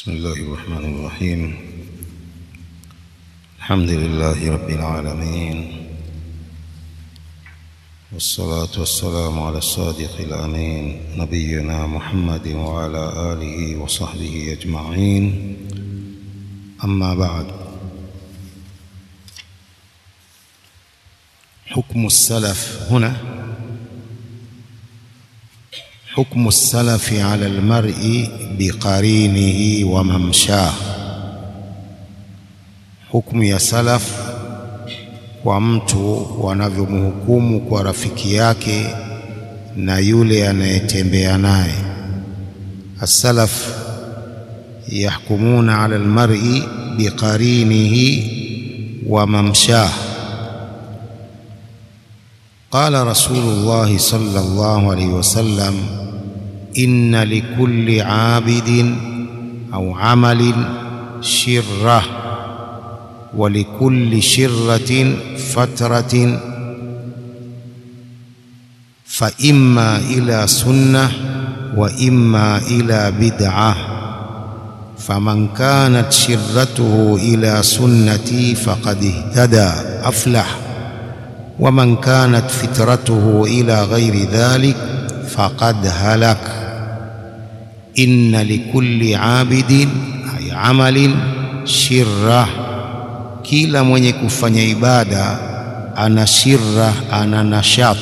بسم الله الرحمن الرحيم الحمد لله رب العالمين والصلاة والسلام على الصادق الأمين نبينا محمد وعلى آله وصحبه أجمعين أما بعد حكم السلف هنا حكم السلف على المرء بقرينه وممشاه hukumu ya salaf kwa mtu wanavyomhukumu kwa rafiki yake na yule anayetembea naye as-salaf yahkumuna ala almar'i biqarinihi wa mamshah قال رسول الله صلى الله عليه وسلم إن لكل عابد أو عمل شرة ولكل شرة فترة فإما إلى سنة وإما إلى بدعة فمن كانت شرته إلى سنتي فقد اهتدى أفلح ومن كانت فترته إلى غير ذلك فقد هلك إن لكل عابد أي عمل شرة kila mwenye kufanya ibada ana shirra ana nashat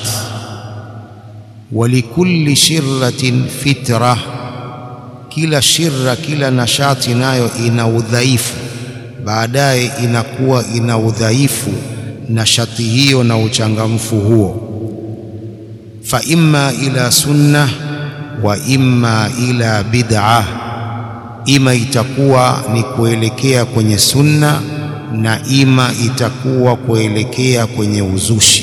walikulli shirratin fitra kila shirra kila nashati nayo ina udhaifu baadaye inakuwa ina udhaifu nashati hiyo na uchangamfu huo fa imma ila sunna wa imma ila bid'a ima itakuwa ni kuelekea kwenye sunna na ima itakuwa kuelekea kwenye uzushi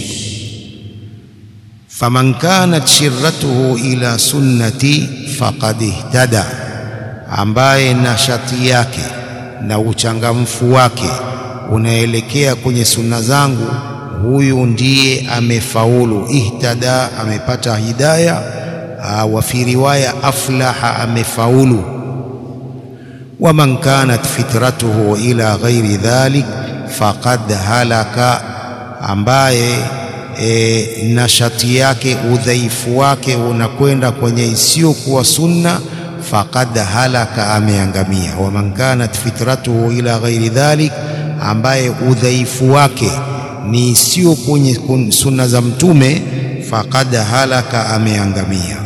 faman kanat shirratuhu ila sunnati faqad ihtada ambaye nashati yake na uchangamfu wake unaelekea kwenye sunna zangu huyu ndiye amefaulu ihtada amepata hidaya wa fi riwaya aflaha amefaulu waman kanat fitratuhu ila ghairi dhalik faqad halaka ambaye e, nashati yake udhaifu wake unakwenda kwenye isiyokuwa sunna faqad halaka ameangamia waman kanat fitratuhu ila ghairi dhalik ambaye udhaifu wake ni sio kwenye sunna za mtume faqad halaka ameangamia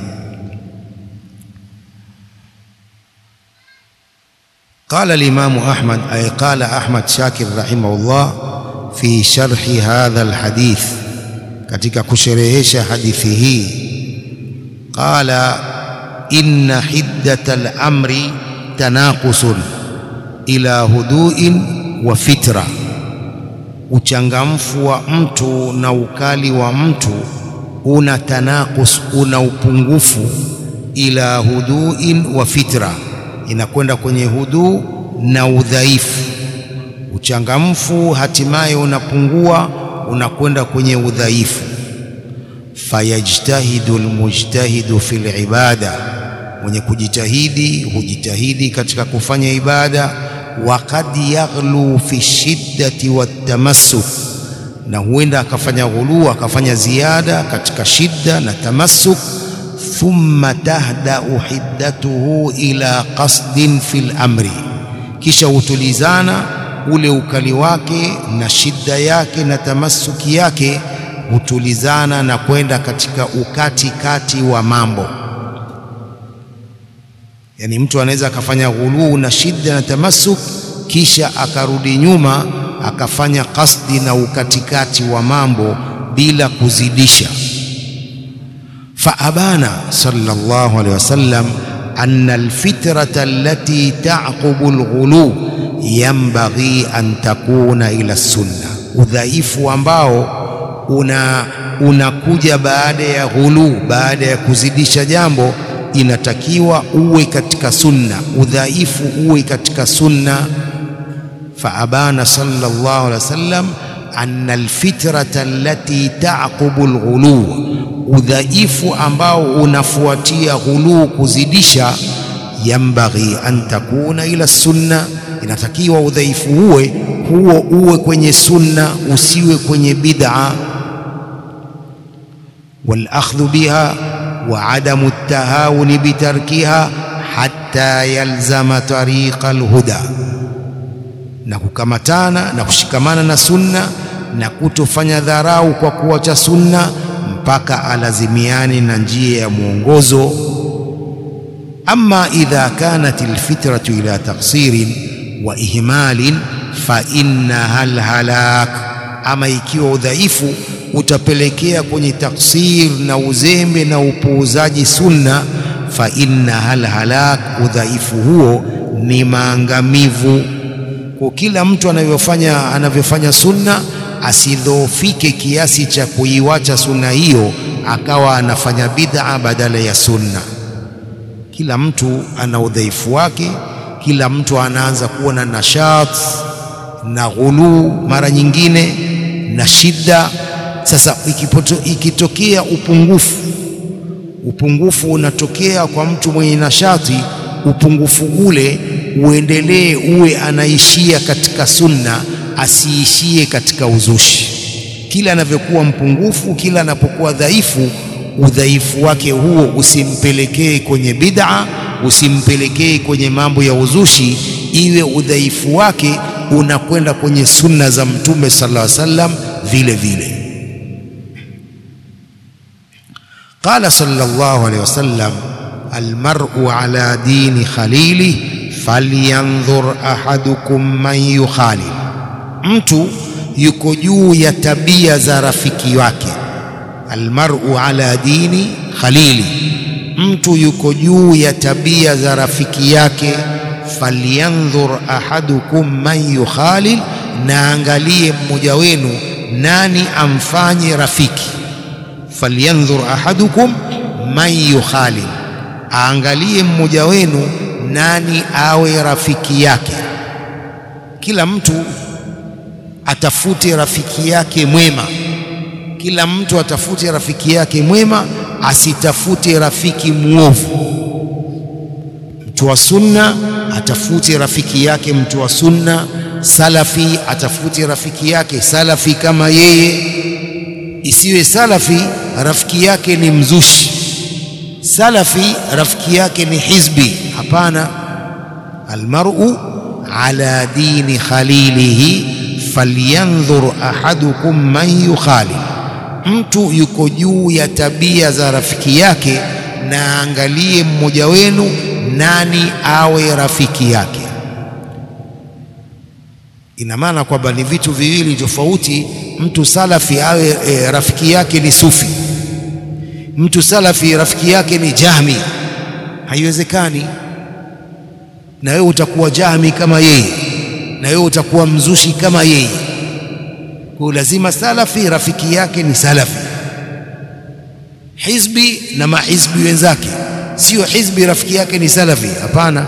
قال الإمام أحمد أي قال أحمد شاكر رحمه الله في شرح هذا الحديث katika kusherehesha hadithi hii qala inna hiddata al-amri tanaqusun ila huduin wa fitra uchangamfu wa mtu na ukali wa mtu una tanakus una upungufu ila huduin wa fitra inakwenda kwenye huduu na udhaifu uchangamfu hatimaye unapungua unakwenda kwenye udhaifu fayajtahidu almujtahidu fil ibada mwenye kujitahidi hujitahidi katika kufanya ibada waqad yaghlu fi shiddati watamassuk na huenda akafanya ghuluu akafanya ziada katika shidda na tamassuk thumma tahdau hiddatuhu ila qasdin fil amri kisha hutulizana ule ukali wake na shidda yake na tamasuki yake hutulizana na kwenda katika ukati kati wa mambo yani mtu anaweza akafanya ghuluu na shidda na tamasuk kisha akarudi nyuma akafanya kasdi na ukatikati wa mambo bila kuzidisha faabana sallallahu alaihi wasallam anna alfitrata allati ta'qubu alghulu yanbaghi an takuna ila sunna udhaifu ambao una unakuja baada ya ghulu baada ya kuzidisha jambo inatakiwa uwe katika sunna udhaifu uwe katika sunna faabana sallallahu alaihi wasallam anna alfitrata allati ta'qubu alghulu udhaifu ambao unafuatia ghuluu kuzidisha yambaghi an takuna ila sunna, inatakiwa udhaifu uwe huo uwe kwenye sunna, usiwe kwenye bid'a. Wal akhdhu biha wa adamu at-tahawuni bitarkiha hatta yalzama tariqa al-huda, na kukamatana na kushikamana na sunna na kutofanya dharau kwa kuacha sunna mpaka alazimiane na njia ya mwongozo. Amma idha kanat alfitratu ila taqsirin wa ihmalin fa innaha alhalak, ama ikiwa udhaifu utapelekea kwenye taksir na uzembe na upuuzaji sunna, fa innaha alhalak, udhaifu huo ni maangamivu. Kwa kila mtu anavyofanya anavyofanya sunna asidhoofike kiasi cha kuiwacha sunna hiyo akawa anafanya bid'a badala ya sunna. Kila mtu ana udhaifu wake, kila mtu anaanza kuwa na nashat na ghuluu mara nyingine na shida. Sasa ikipoto, ikitokea upungufu, upungufu unatokea kwa mtu mwenye nashati, upungufu ule uendelee, uwe anaishia katika sunna asiishie katika uzushi. Kila anavyokuwa mpungufu, kila anapokuwa dhaifu, udhaifu wake huo usimpelekee kwenye bid'a, usimpelekee kwenye mambo ya uzushi, iwe udhaifu wake unakwenda kwenye sunna za Mtume sallallahu alaihi wasallam vile vile. Qala sallallahu alaihi wasallam, almar'u ala dini khalili falyanzur ahadukum man yukhalil Mtu yuko juu ya tabia za rafiki wake. Almar'u ala dini khalili, mtu yuko juu ya tabia za rafiki yake. Falyanzur ahadukum man yukhalil, na angalie mmoja wenu nani amfanye rafiki. Falyanzur ahadukum man yukhalil, aangalie mmoja wenu nani awe rafiki yake. Kila mtu atafute rafiki yake mwema. Kila mtu atafute rafiki yake mwema, asitafute rafiki mwovu. Mtu wa sunna atafute rafiki yake mtu wa sunna, salafi atafute rafiki yake salafi kama yeye. Isiwe salafi rafiki yake ni mzushi, salafi rafiki yake ni hizbi. Hapana, almar'u ala dini khalilihi falyanzur ahadukum man yukhali, mtu yuko juu ya tabia za rafiki yake, na angalie mmoja wenu nani awe rafiki yake. Ina maana kwamba ni vitu viwili tofauti. Mtu salafi awe e, rafiki yake ni sufi, mtu salafi rafiki yake ni jahmi, haiwezekani. Na wewe utakuwa jahmi kama yeye na wewe utakuwa mzushi kama yeye. Kwa lazima salafi rafiki yake ni salafi, hizbi na mahizbi wenzake, sio hizbi rafiki yake ni salafi. Hapana,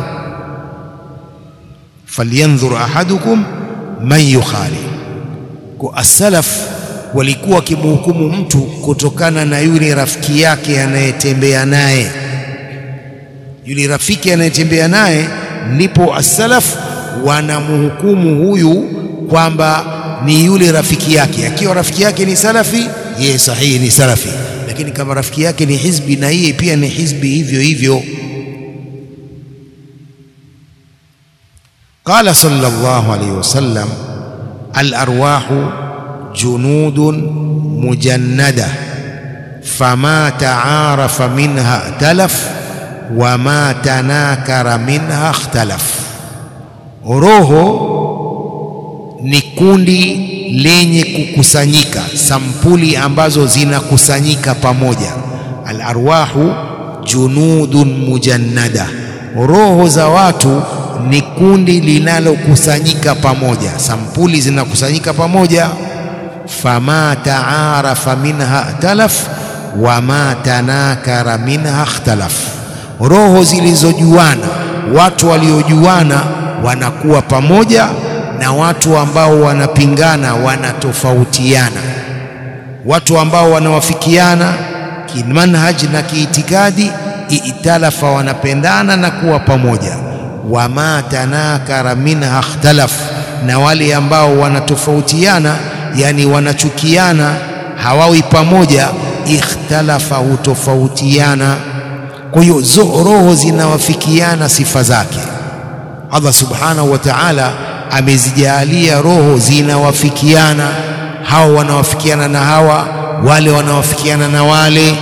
falyanzur ahadukum man yukhali. Kwa as-salaf walikuwa wakimhukumu mtu kutokana na yule rafiki yake anayetembea naye, yule rafiki anayetembea naye, ndipo as-salaf wanamhukumu huyu kwamba ni yule rafiki yake. Akiwa rafiki yake ni salafi, yeye sahihi ni salafi, lakini kama rafiki yake ni hizbi, na yeye pia ni hizbi hivyo hivyo. Qala sallallahu alayhi wasallam, al-arwahu junudun mujannada fama taarafa minha talaf wa ma tanakara minha ikhtalaf Roho ni kundi lenye kukusanyika, sampuli ambazo zinakusanyika pamoja. Al-arwahu junudun mujannada, roho za watu ni kundi linalokusanyika pamoja, sampuli zinakusanyika pamoja. Fama taarafa minha talaf wa ma tanakara minha ikhtalaf, roho zilizojuana, watu waliojuana wanakuwa pamoja na watu ambao wanapingana wanatofautiana. Watu ambao wanawafikiana kimanhaj na kiitikadi italafa, wanapendana na kuwa pamoja. Wama tanakara minha ikhtalaf, na wale ambao wanatofautiana, yani wanachukiana, hawawi pamoja, ikhtalafa, hutofautiana. Kwa hiyo roho zinawafikiana sifa zake. Allah subhanahu wa ta'ala amezijalia roho zinawafikiana, hawa wanawafikiana na hawa, wale wanawafikiana na wale.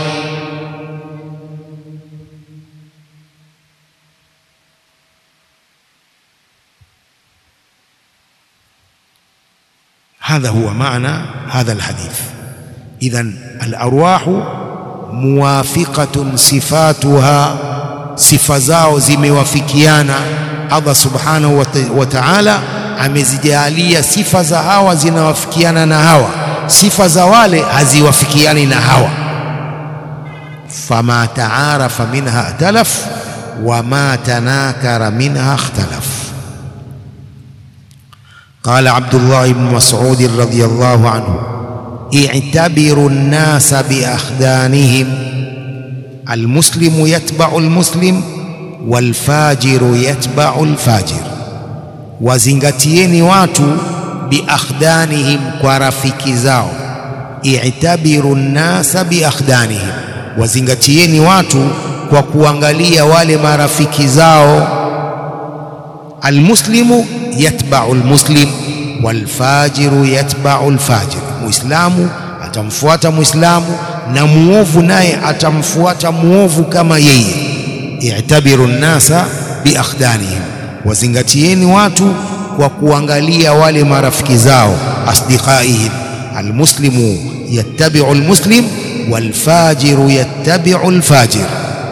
Hadha huwa maana hadha alhadith. Idhan alarwahu muwafiqatun sifatuha, sifa zao zimewafikiana. Allah subhanahu wa ta'ala amezijalia sifa za hawa zinawafikiana na hawa, sifa za wale haziwafikiani na hawa. Fama taarafa minha ikhtalaf wama tanakara minha ikhtalaf. Qala Abdullah ibn Mas'ud radhiyallahu anhu i'tabiru an-nasa bi akhdanihim almuslimu yatba'u almuslim walfajiru yatba'u alfajir, wazingatieni watu biakhdanihim, kwa rafiki zao. I'tabiru nnasa biakhdanihim, wazingatieni watu kwa kuangalia wale marafiki zao. Almuslimu yatba'u almuslim walfajiru yatba'u alfajir, muislamu atamfuata muislamu na muovu naye atamfuata muovu kama yeye i'tabiru nnasa biakhdanihim, wazingatieni watu kwa kuangalia wale marafiki zao. Asdiqaihim, almuslimu yattabi'u almuslim walfajiru yattabi'u alfajir.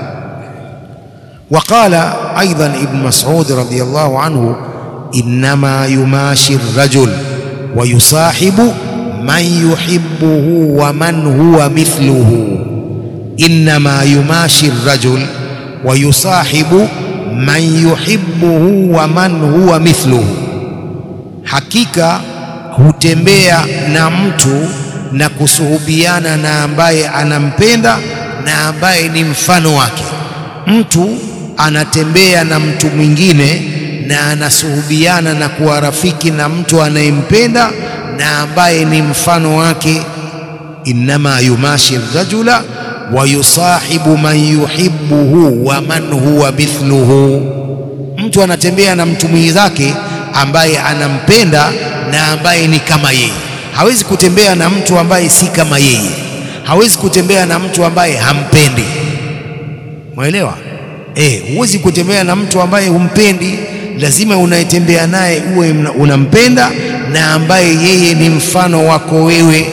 Wa qala aidan Ibn Mas'ud radhiyallahu anhu, innama yumashi ar-rajul wa yusahibu man yuhibbuhu wa man huwa mithluhu. Innama yumashi ar-rajul wa yusahibu man yuhibbuhu wa man huwa mithluhu, hakika hutembea na mtu na kusuhubiana na ambaye anampenda na ambaye ni mfano wake. Mtu anatembea na mtu mwingine na anasuhubiana na kuwa rafiki na mtu anayempenda na ambaye ni mfano wake. Innama yumashi rajula wa yusahibu man yuhibbuhu wa man huwa mithluhu, mtu anatembea na mtu mwenzake ambaye anampenda na ambaye ni kama yeye. Hawezi kutembea na mtu ambaye si kama yeye, hawezi kutembea na mtu ambaye hampendi. Mwelewa? Eh, huwezi kutembea na mtu ambaye humpendi. Lazima unayetembea naye uwe unampenda na ambaye yeye ni mfano wako wewe.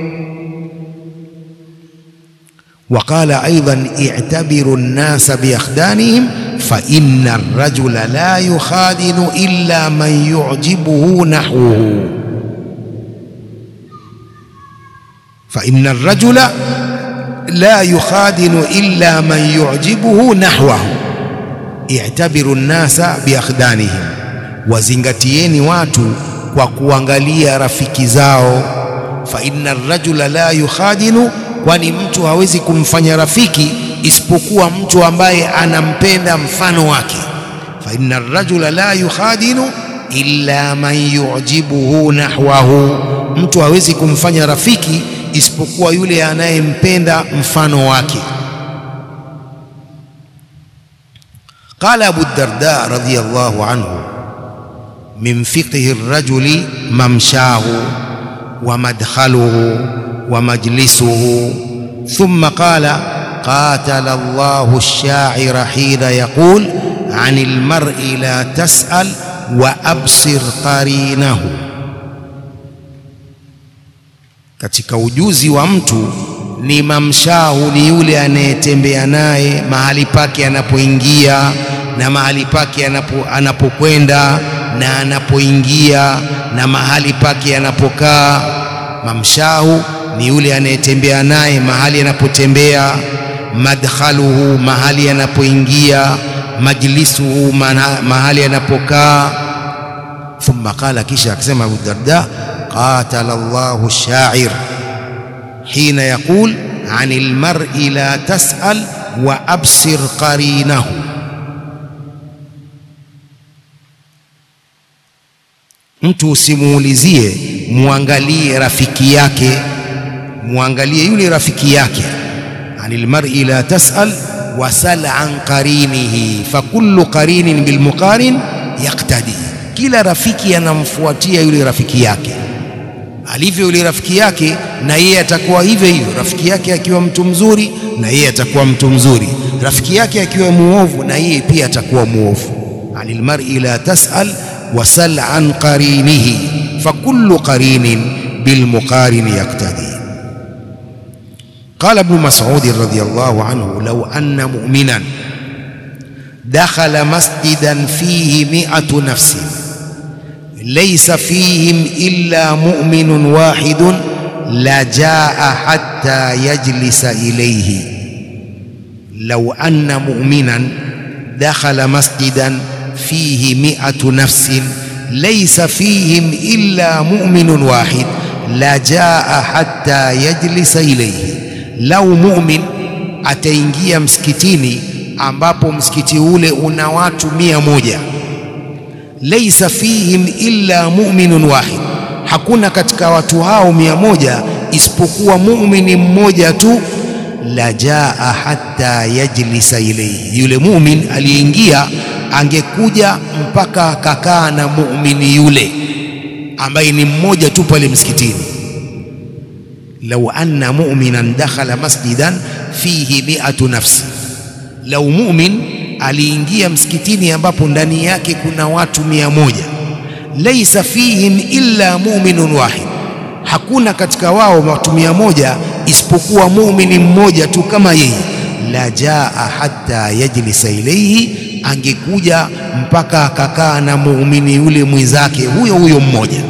Waqala aidan i'tabiru nnasa biakhdanihim fa inna ar-rajula la yukhadinu illa man yu'jibuhu nahwuhu fa inna ar-rajula la yukhadinu illa man yu'jibuhu nahwahu. I'tabiru nnasa biakhdanihim, wazingatieni watu kwa kuangalia rafiki zao. Fa inna ar-rajula la yukhadinu kwani mtu hawezi kumfanya rafiki isipokuwa mtu ambaye anampenda mfano wake. fa inna ar-rajula la yukhadinu illa man yu'jibuhu nahwahu, mtu hawezi kumfanya rafiki isipokuwa yule anayempenda mfano wake. Qala Abu Darda radhiyallahu anhu min fiqhi ar-rajuli mamshahu wa madkhaluhu wa majlisuhu thumma qala qatala Allahu ash-sha'ira hina yaqul 'ani al-mar'i la tas'al wa absir qarinahu. Katika ujuzi wa mtu ni mamshahu, ni yule anayetembea naye mahali pake anapoingia na mahali pake anapo, anapokwenda na anapoingia na mahali pake anapokaa. Mamshahu ni yule anayetembea naye mahali anapotembea, madkhaluhu, mahali anapoingia, majlisuhu, mahali anapokaa. Thumma qala, kisha akisema Abu Darda, qatala Allahu ash-sha'ir hina yaqul 'ani al-mar'i la tas'al wa absir qarinahu mtu usimuulizie muangalie rafiki yake muangalie yule rafiki yake anil mar'i la tas'al wasal an qarinihi fakullu qarinin bilmuqarin yaktadi kila rafiki anamfuatia yule rafiki yake alivyo yule rafiki yake na yeye atakuwa hivyo hivyo rafiki yake akiwa mtu mzuri na yeye atakuwa mtu mzuri rafiki yake akiwa muovu na yeye pia atakuwa muovu anil mar'i la tas'al wasal an qarinihi fakullu qarinin bilmuqarin yaktadi قال ابن مسعود رضي الله عنه لو أن مؤمنا دخل مسجدا فيه مئة نفس ليس فيهم إلا مؤمن واحد لجاء حتى يجلس إليه لو أن مؤمنا دخل مسجدا فيه مئة نفس ليس فيهم إلا مؤمن واحد لجاء حتى يجلس إليه lau mumin ataingia msikitini ambapo msikiti ule una watu mia moja laisa fihim illa muminun wahid hakuna katika watu hao mia moja isipokuwa muumini mmoja tu la jaa hatta yajlisa ilayhi yule mumin aliyeingia angekuja mpaka akakaa na muumini yule ambaye ni mmoja tu pale msikitini lau anna mu'minan dakhala masjidan fihi mi'atu nafsi, lau mu'min aliingia msikitini ambapo ndani yake kuna watu mia moja, laisa fihim illa mu'minun wahid, hakuna katika wao watu mia moja isipokuwa muumini mmoja tu kama yeye. La jaa hatta yajlisa ilayhi, angekuja mpaka akakaa na muumini yule mwenzake huyo huyo mmoja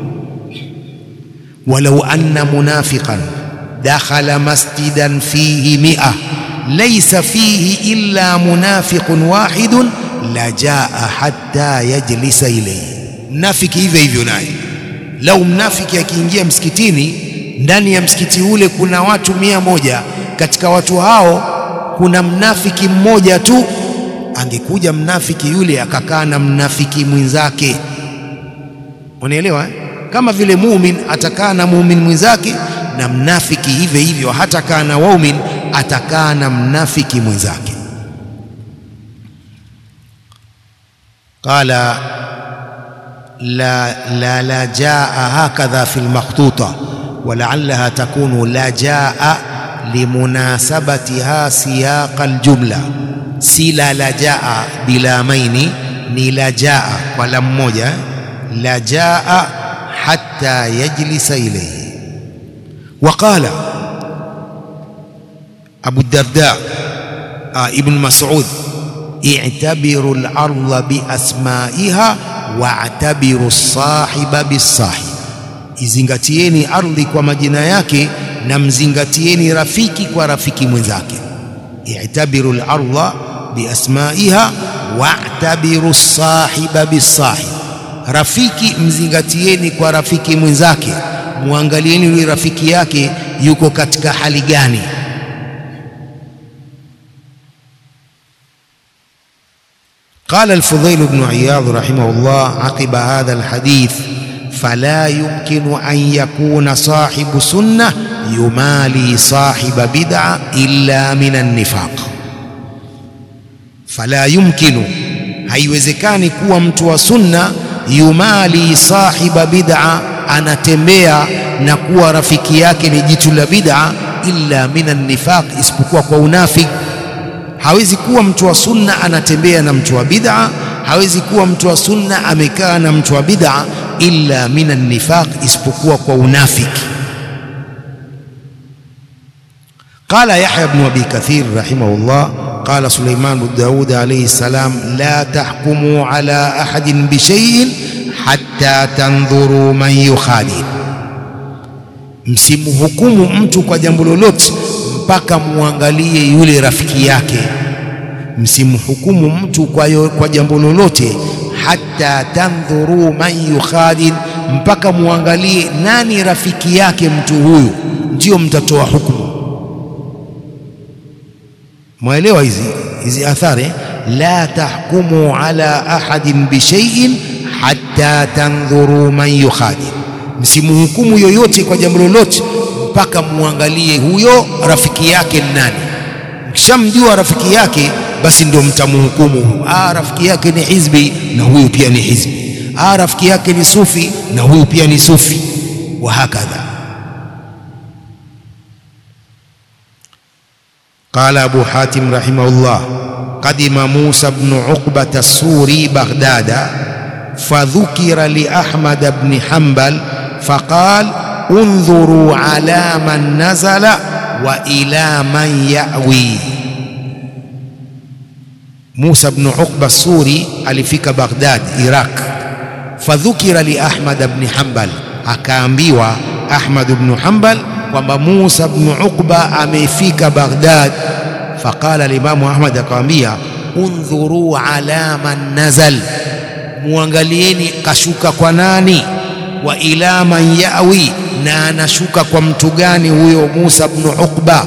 ولو أن منافقا دخل مسجدا فيه مئة ليس فيه إلا منافق واحد لجاء حتى يجلس إليه mnafiki hivyo hivyo naye lau mnafiki akiingia msikitini ndani ya msikiti ule kuna watu mia moja katika watu hao kuna mnafiki mmoja tu angekuja mnafiki yule akakaa na mnafiki mwenzake unaelewa eh? kama vile mumin atakaa na mumin mwenzake na mnafiki hivyo hivyo hatakaa na waumin atakaa na mnafiki mwenzake qala la la la jaa hakadha fi lmakhtuta ولعلها تكون لا جاء لمناسبتها سياق الجملة si la la jaa bilamaini ni la jaa kwa la mmoja la jaa حتى يجلس إليه وقال أبو الدرداء آه ابن مسعود اعتبروا الأرض بأسمائها واعتبروا الصاحب بالصاحب izingatieni ardhi kwa majina yake na mzingatieni rafiki kwa rafiki mwenzake i'tabiru al-ardha biasmaiha wa'tabiru sahiba bisahib rafiki mzingatieni kwa rafiki mwenzake muangalieni yule rafiki yake yuko katika hali gani قال الفضيل بن عياض رحمه الله عقب هذا الحديث فلا يمكن أن يكون صاحب سنة يمالي صاحب بدعة إلا من النفاق فلا يمكن haiwezekani kuwa mtu wa sunna yumali sahiba bid'a anatembea na kuwa rafiki yake ni jitu la bid'a illa minan nifaq isipokuwa kwa unafiki hawezi kuwa mtu wa sunna anatembea na mtu wa bid'a hawezi kuwa mtu wa sunna amekaa na mtu wa bid'a illa minan nifaq isipokuwa kwa unafiki قال يحيى بن أبي كثير رحمه الله قال سليمان بن داود عليه السلام لا تحكموا على أحد بشيء حتى تنظروا من يخالف msimhukumu mtu kwa jambo lolote mpaka muangalie yule rafiki yake msimhukumu mtu kwa, yo, kwa jambo lolote hata tandhuru man yukhadin mpaka muangalie nani rafiki yake mtu huyu ndio mtatoa hukumu mwaelewa hizi hizi athari la tahkumu ala ahadin bishaiin hatta tandhuru man yukhadi, msimhukumu yoyote kwa jambo lolote mpaka muangalie huyo rafiki yake ni nani. Mkishamjua rafiki yake, basi ndio mtamhukumu. Ah, rafiki yake ni hizbi na huyu pia ni hizbi. Ah, rafiki yake ni sufi na huyu pia ni sufi, wa hakadha. قال أبو حاتم رحمه الله قدم موسى بن عقبة السوري بغداد فذكر لأحمد بن حنبل فقال انظروا على من نزل وإلى من يأوي موسى بن عقبة السوري alifika Baghdad Iraq fadhukira li Ahmad ibn Hanbal akaambiwa Ahmad ibn Hanbal kwamba Musa ibn Uqba amefika Baghdad faqala limamu Ahmad akamwambia undhuru ala man nazal muangalieni kashuka kwa nani wa ila man yawi na anashuka kwa mtu gani huyo Musa ibn Uqba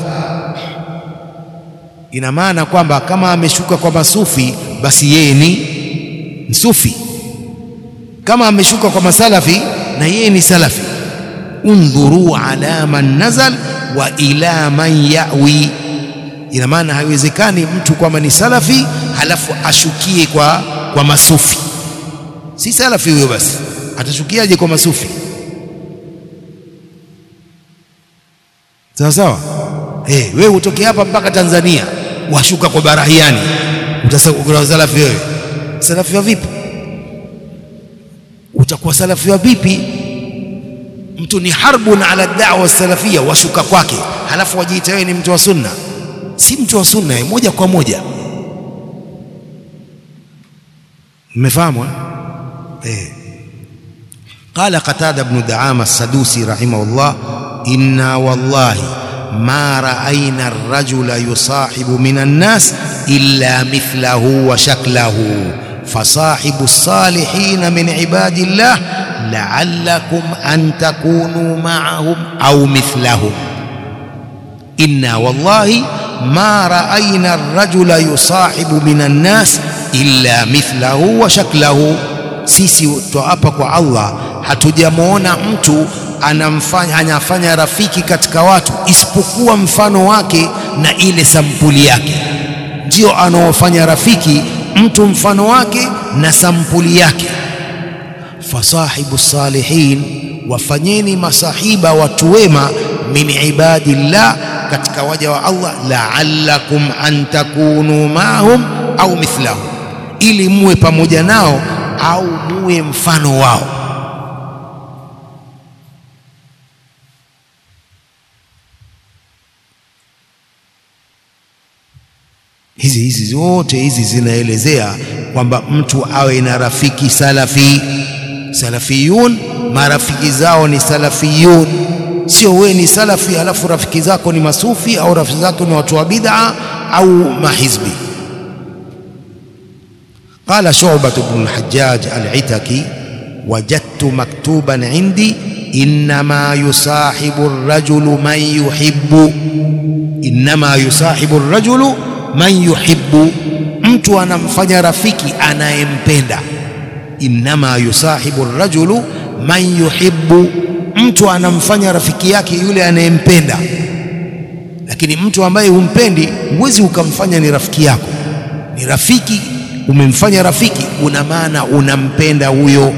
ina maana kwamba kama ameshuka kwa masufi basi yeye ni msufi kama ameshuka kwa masalafi na yeye ni salafi undhuru ala man nazal wa ila man yawi ina maana haiwezekani mtu kwamba ni salafi halafu ashukie kwa, kwa masufi si salafi huyo basi atashukiaje kwa masufi sawa sawa eh wewe utoke hapa mpaka Tanzania washuka kwa barahiani utasema salafi wewe salafi wa vipi utakuwa salafi wa vipi mtu ni harbun ala da'wa salafia washuka kwake halafu wajiita wewe ni mtu wa sunna si mtu wa sunna moja kwa moja mmefahamu eh قال قتادة بن دعامة السدوسي رحمه الله إنا والله ما رأينا الرجل يصاحب من الناس إلا مثله وشكله فصاحب الصالحين من عباد الله لعلكم أن تكونوا معهم أو مثلهم إنا والله ما رأينا الرجل يصاحب من الناس إلا مثله وشكله sisi twaapa kwa Allah hatujamwona mtu anamfanya anafanya rafiki katika watu isipokuwa mfano wake na ile sampuli yake ndio anaofanya rafiki mtu mfano wake na sampuli yake fasahibu salihin wafanyeni masahiba watu wema min ibadillah katika waja wa Allah la'allakum an takunu ma'hum au mithlahum ili muwe pamoja nao au muwe mfano wao hizi hizi zote hizi zinaelezea kwamba mtu awe na rafiki salafi salafiyun marafiki zao ni salafiyun sio wewe ni salafi halafu rafiki zako ni masufi au rafiki zako ni watu wa bid'a au mahizbi قال شعبة بن الحجاج العتكي وجدت مكتوبا عندي إنما يصاحب الرجل من يحب إنما يصاحب الرجل man yuhibbu, mtu anamfanya rafiki anayempenda. Innama yusahibu rajulu man yuhibbu, mtu anamfanya rafiki yake yule anayempenda. Lakini mtu ambaye humpendi, huwezi ukamfanya ni rafiki yako. Ni rafiki, umemfanya rafiki, una maana unampenda huyo.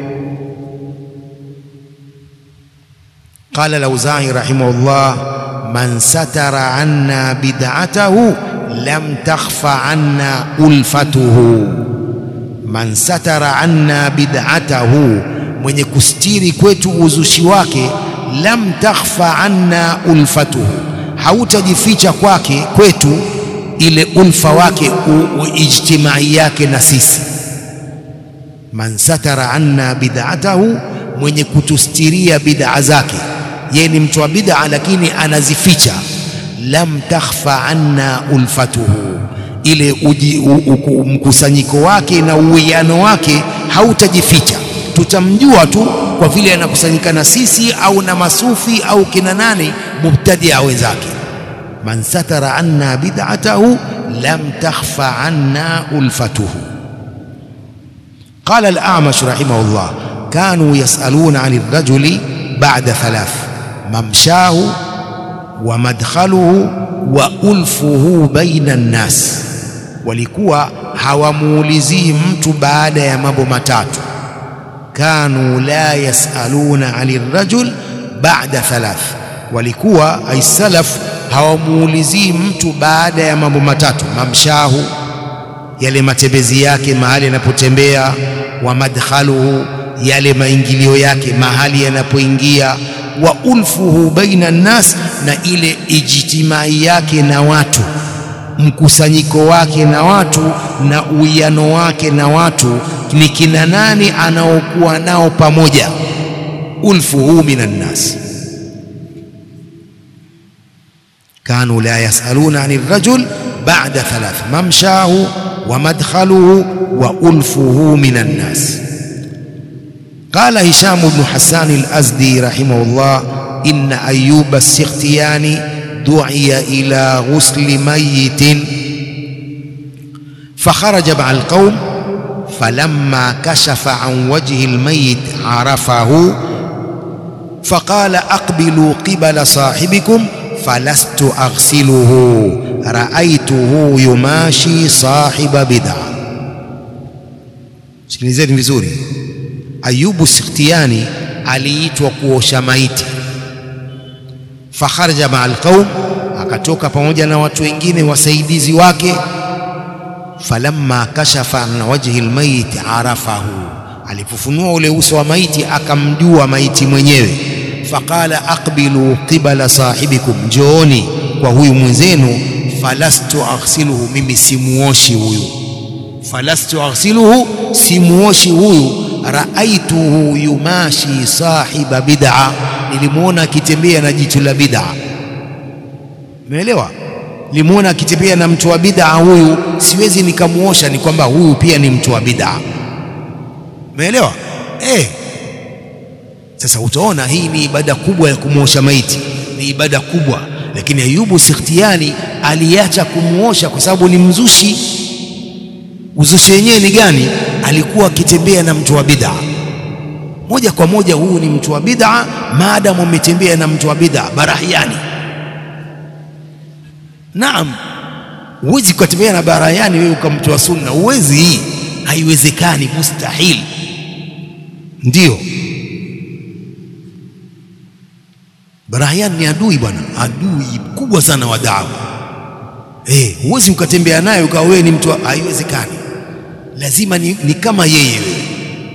Qala Lauzai rahimahullah, man satara anna bid'atahu lam takhfa anna ulfatuhu, man satara anna bid'atahu, mwenye kustiri kwetu uzushi wake, lam takhfa anna ulfatuhu, hautajificha kwake kwetu ile ulfa wake ijtimai yake na sisi. Man satara anna bid'atahu, mwenye kutustiria bid'a zake, yeye ni mtu wa bid'a lakini anazificha lam takhfa anna ulfatuhu, ile uji, u, u, mkusanyiko wake na uwiano wake hautajificha, tutamjua tu kwa vile anakusanyika na sisi au na masufi au kina nani mubtadia wenzake. man satara anna bid'atahu lam takhfa anna ulfatuhu. Qala al-A'mash rahimahullah kanu yas'aluna 'ani ar-rajuli ba'da thalath mamshahu wa madkhaluhu wa ulfuhu baina an-nas, walikuwa hawamuulizii mtu baada ya mambo matatu. Kanu la yasaluna ani rajul ba'da thalath, walikuwa aisalaf hawamuulizii mtu baada ya mambo matatu: mamshahu, yale matembezi yake mahali yanapotembea, wa madkhaluhu, yale maingilio yake mahali yanapoingia wa ulfuhu baina nnas, na ile ijtimai yake na watu, mkusanyiko wake na watu, na uwiano wake na watu, ni kina nani anaokuwa nao pamoja. Ulfuhu minan nnas, kanu la yasaluna ani rajul ba'da thalath mamshahu wa madkhaluhu wa ulfuhu minan nnas. قال هشام بن حسان الأزدي رحمه الله إن أيوب السختياني دعي إلى غسل ميت فخرج مع القوم فلما كشف عن وجه الميت عرفه فقال أقبلوا قبل صاحبكم فلست أغسله رأيته يماشي صاحب بدعة sikilizeni vizuri Ayubu Sikhtiani aliitwa kuosha maiti, fakharaja maa alqaum, akatoka pamoja na watu wengine wasaidizi wake. Falamma kashafa an wajhi almayit arafahu, alipofunua ule uso wa maiti akamjua maiti mwenyewe. Faqala aqbilu qibala sahibikum, njooni kwa huyu mwenzenu. Falastu aghsiluhu, mimi simuoshi huyu. Falastu aghsiluhu, simuoshi huyu raaituhu yumashi sahiba bid'a, nilimwona akitembea na jicho la bid'a. Umeelewa? Nilimwona akitembea na mtu wa bid'a huyu, siwezi nikamuosha, ni kwamba huyu pia ni mtu wa bid'a. Umeelewa? Eh, sasa utaona hii ni ibada kubwa ya kumwosha maiti, ni ibada kubwa, lakini Ayubu Sikhtiani aliacha kumuosha kwa sababu ni mzushi. Uzushi wenyewe ni gani? Alikuwa akitembea na mtu wa bid'a moja kwa moja, huyu ni mtu wa bid'a, maadamu ametembea na mtu wa bid'a barahiani. Naam, huwezi ukatembea na barahiani wewe ukamtoa sunna, huwezi. Hii haiwezekani, mustahil. Ndiyo, barahiani ni adui bwana, adui mkubwa sana wa dawa. Eh, huwezi ukatembea naye ukawa wewe ni mtu, haiwezekani. Lazima ni, ni kama yeye wewe.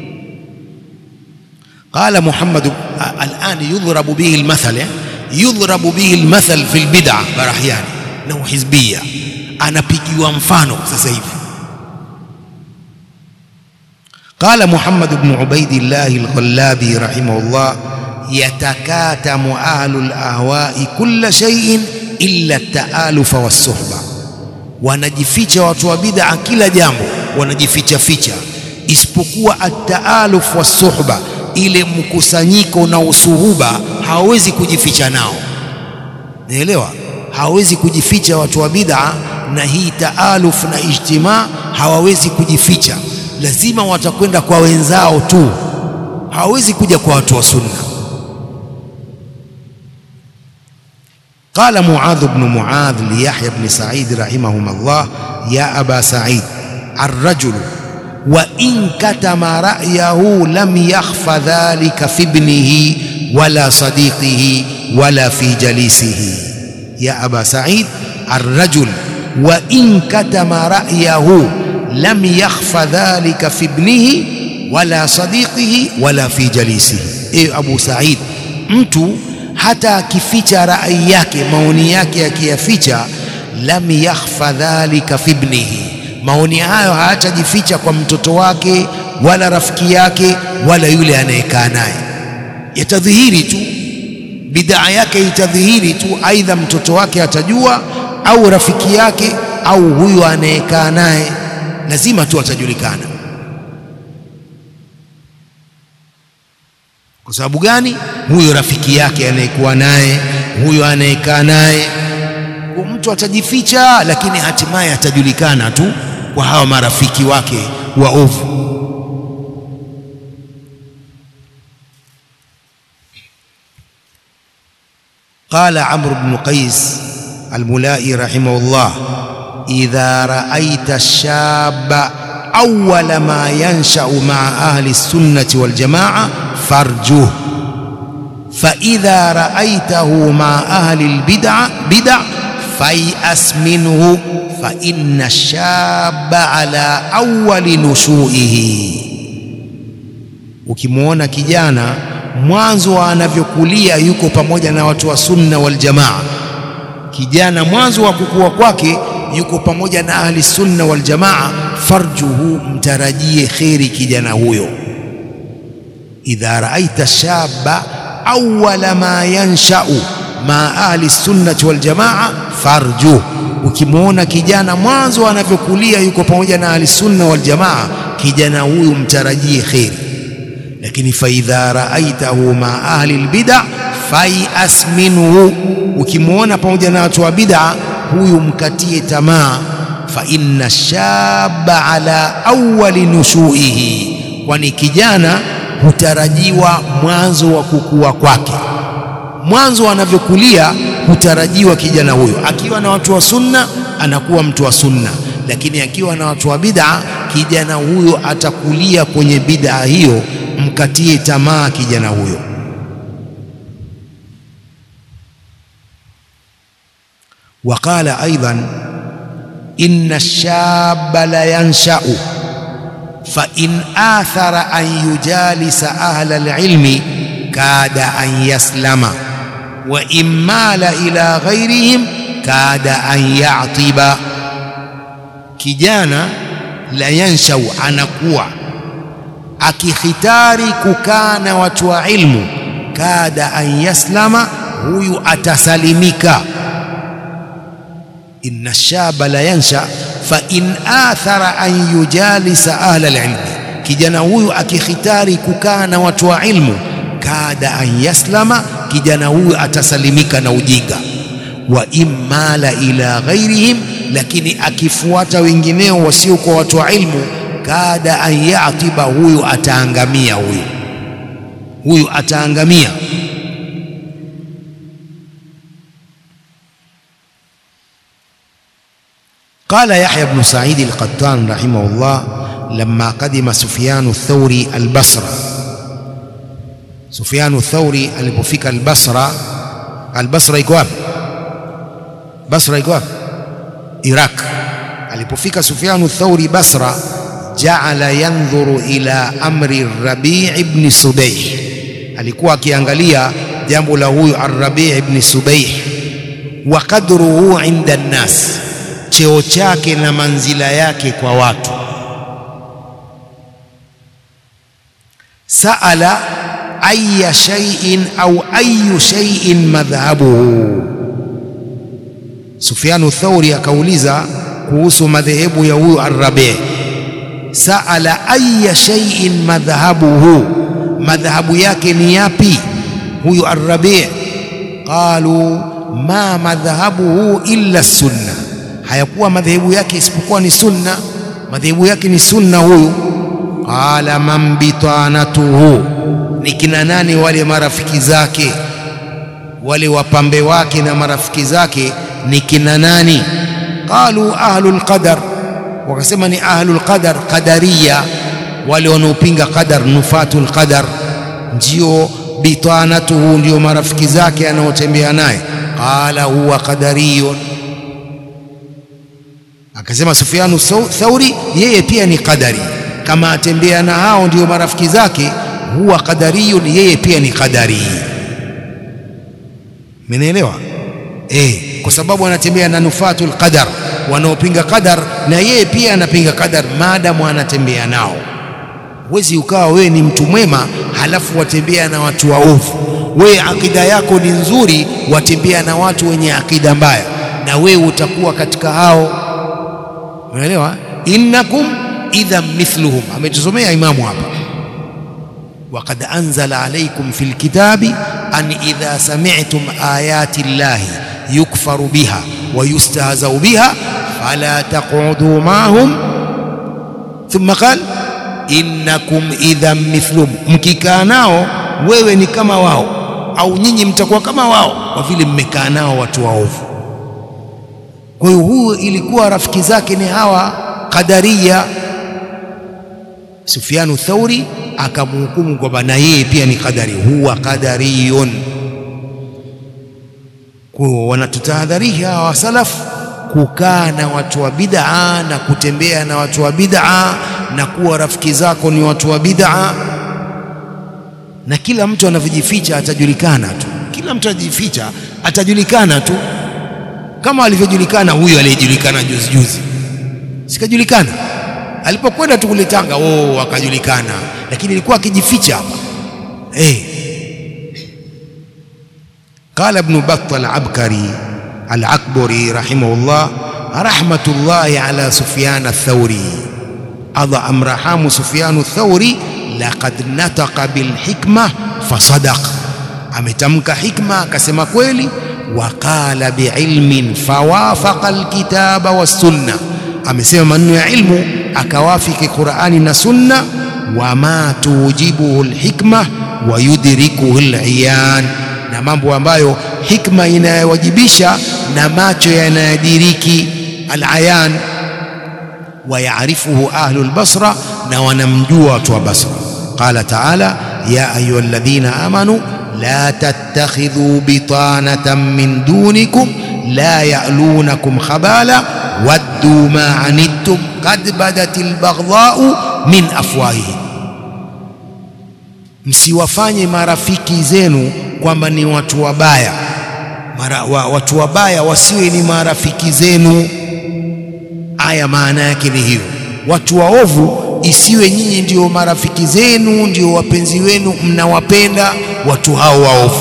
Qala Muhammad al'an yudhrabu bihi almathal, yudhrabu bihi almathal fi albid'a barahyani na uhizbia, anapigiwa mfano sasa hivi. Qala Muhammad ibn Ubaidillah al-Ghallabi rahimahullah, yatakatamu ahlu al-ahwa'i kulla shay'in illa at-ta'alufa was-suhba, wanajificha watu wa bid'a kila jambo wanajificha ficha, isipokuwa at-taaluf was-suhba, ile mkusanyiko na usuhuba hawawezi kujificha nao. Naelewa, hawawezi kujificha watu wa bid'a na hii taaluf na ijtimaa, hawawezi kujificha, lazima watakwenda kwa wenzao tu, hawawezi kuja kwa watu wa sunna. Qala Muadh ibn Muadh li Yahya ibn Sa'id rahimahumullah, ya aba Sa'id arrajulu wa in katama ra'yahu lam yakhfa dhalika fi ibnihi wala sadiqihi wala fi jalisihi. Ya aba Sa'id, arrajul wa in katama ra'yahu lam yakhfa dhalika fi ibnihi wala sadiqihi wala fi jalisihi. E Abu Sa'id, mtu hata akificha rai yake, maoni yake akiyaficha, lam yakhfa dhalika fi ibnihi maoni hayo hayatajificha kwa mtoto wake wala rafiki yake wala yule anayekaa naye, yatadhihiri tu. Bidaa yake itadhihiri tu, aidha mtoto wake atajua au rafiki yake au huyo anayekaa naye, lazima tu atajulikana. Kwa sababu gani? Huyo rafiki yake anayekuwa naye, huyo anayekaa naye mtu atajificha, lakini hatimaye atajulikana tu kwa hawa marafiki wake waovu. Qala Amr ibn Qais al-Mulai rahimahullah, idha ra'aita shaba awwala ma yansha'u ma'a ahli sunnati wal jamaa farjuh fa idha ra'aitahu ma'a ahli al-bid'a bid'a fayas minhu fa inna shaba ala awwali nushuihi, ukimwona kijana mwanzo anavyokulia yuko pamoja na watu wa sunna wal jamaa. Kijana mwanzo wa kukua kwake yuko pamoja na ahli sunna wal jamaa, farjuhu, mtarajie kheri kijana huyo. Idha raaita shaba awwala ma yanshau ma ahli sunnati wal jamaa farjuh, ukimwona kijana mwanzo anavyokulia yuko pamoja na ahli sunna wal jamaa, kijana huyu mtarajie kheri lakini faidha raaitahu ma ahli lbida fayas minhu, ukimwona pamoja na watu wa bid'a huyu mkatie tamaa. Fa inna shaba ala awali nushuihi, kwani kijana hutarajiwa mwanzo wa kukua kwake. Mwanzo anavyokulia hutarajiwa kijana huyo, akiwa na watu wa sunna anakuwa mtu wa sunna, lakini akiwa na watu wa bid'a kijana huyo atakulia kwenye bid'a hiyo mkatie tamaa kijana huyo. Waqala aidan inna shaba la yanshau fa in athara an yujalisa ahla alilmi kada an yaslama wa in mala ila ghairihim kada an yatiba, kijana la yanshau anakuwa akikhitari kukaa na watu wa ilmu, kada an yaslama, huyu atasalimika. Inna shaba la yansha fa in athara an yujalisa ahla alilmi, kijana huyu akikhitari kukaa na watu wa ilmu, kada an yaslama, kijana huyu atasalimika na ujinga. Wa in mala ila ghairihim, lakini akifuata wengineo wasiokuwa watu wa ilmu kada an yatiba, huyu ataangamia, huyu huyu ataangamia. Qala Yahya ibn Sa'id al-Qattan rahimahullah lamma qadima Sufyan ath-Thawri al-Basra, Sufyan ath-Thawri alipofika al-Basra. Al-Basra iko wapi? Basra iko wapi? Iraq. Alipofika Sufyan ath-Thawri Basra jaala yandhuru ila amri Rabi' ibn Subaih, alikuwa akiangalia jambo la huyu Ar-Rabi' ibn Subaih. Wa qadruhu inda nnas, cheo chake na manzila yake kwa watu. Saala aya shay'in au ayu shay'in madhhabuhu, Sufyanu Thauri akauliza kuhusu madhehebu ya huyu Ar-Rabi' Saala aya shay'in madhhabuhu, madhhabu yake ni yapi huyu Ar-Rabi'? Qalu ma madhhabuhu illa sunna, hayakuwa madhehebu yake isipokuwa ni sunna. Madhehebu yake ni sunna huyu. Qala man bitanatuhu, ni kina nani wale marafiki zake, wale wapambe wake na marafiki zake ni kina nani? Qalu ahlul qadar wakasema ni ahlul qadar, qadariya, wale wanaopinga qadar, nufatul qadar, ndio bitanatuhu, ndio marafiki zake anaotembea naye. Qala huwa qadariyun, akasema Sufyanu Thauri, yeye pia ni qadari, kama atembea na hao ndio marafiki zake, huwa qadariyun, yeye pia ni qadari. Mmenielewa? Eh, kwa sababu anatembea na nufatul qadar wanaopinga qadar na yeye pia anapinga qadar, maadamu anatembea nao. Huwezi ukawa wewe ni mtu mwema halafu watembea na watu waovu. Wewe akida yako ni nzuri, watembea na watu wenye akida mbaya, na wewe utakuwa katika hao. Unaelewa? innakum idha mithluhum, ametusomea Imamu hapa, waqad anzala alaykum fil kitabi an idha sami'tum ayati llahi yukfaru biha ويستهزأ بها فلا تقعدوا معهم ثم قال innakum idhan mithlum, mkikaa nao wewe ni kama wao, au nyinyi mtakuwa kama wao, kwa vile mmekaa nao watu waovu. Kwa hiyo huyu ilikuwa rafiki zake ni hawa Qadariya. Sufyanu Thauri akamhukumu kwamba na yeye pia ni qadari, huwa qadariyun. Kwa wanatutahadharisha hawa salafu kukaa na watu wa bid'a na kutembea na watu wa bid'a na kuwa rafiki zako ni watu wa bid'a, na kila mtu anavyojificha atajulikana tu. Kila mtu anajificha atajulikana tu, kama alivyojulikana huyu aliyejulikana juzi juzi, sikajulikana alipokwenda tu kule Tanga, oh, akajulikana, lakini ilikuwa akijificha hapa eh. Qala Ibn Battal al-Abkari al-Akbari rahimahullah rahmatullahi ala Sufyan ath-Thawri Allah amrahamu Sufyanu Thauri, laqad nataqa bilhikma fasadaq, ametamka hikma akasema kweli. Wa qala biilmin fawafaqa alkitaba wassunna, amesema maneno ya ilmu akawafiki Qur'ani na Sunna. Wama tujibuhu alhikma wa yudrikuhu aliyan, na mambo ambayo hikma inayowajibisha na macho yanayadiriki alayan wayarifuhu ahlu lbasra, na wanamjua watu wa Basra. Qala taala ya ayuha alladhina amanu la tattakhidhu bitanatan min dunikum la ya'lunakum khabala waddu ma anittum qad badat albaghdha'u min afwahihim, msiwafanye marafiki zenu kwamba ni watu wabaya. Mara, wa, watu wabaya wasiwe ni marafiki zenu. Aya maana yake ni hiyo, watu waovu isiwe nyinyi ndio marafiki zenu, ndio wapenzi wenu, mnawapenda watu hao waovu.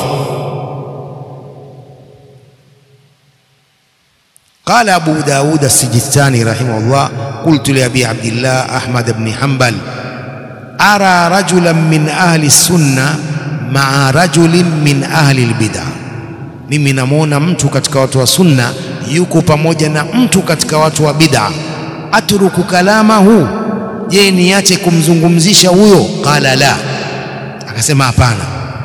Qala Abu Daud as-Sijistani rahimahullah, qultu li Abi Abdillah Ahmad ibn Hanbal ara rajulan min ahli sunna maa rajulin min ahli al-bid'ah, mimi namwona mtu katika watu wa sunna yuko pamoja na mtu katika watu wa bid'a. Atruku kalamahu, je, niache kumzungumzisha huyo? Qala la, akasema hapana.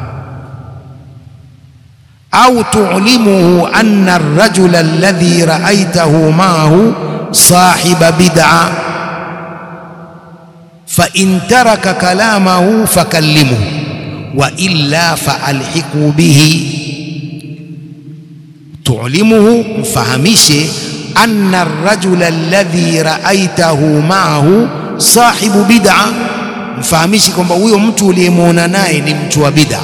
Au tu'limuhu anna ar-rajula alladhi ra'aytahu ma'ahu sahiba bid'a fa in taraka kalamahu fakallimuhu wa illa faalhiqu bihi tulimuhu, mfahamishe anna arrajula alladhi raaitahu maahu sahibu bid'a, mfahamishe kwamba huyo mtu uliyemwona naye ni mtu wa bid'a.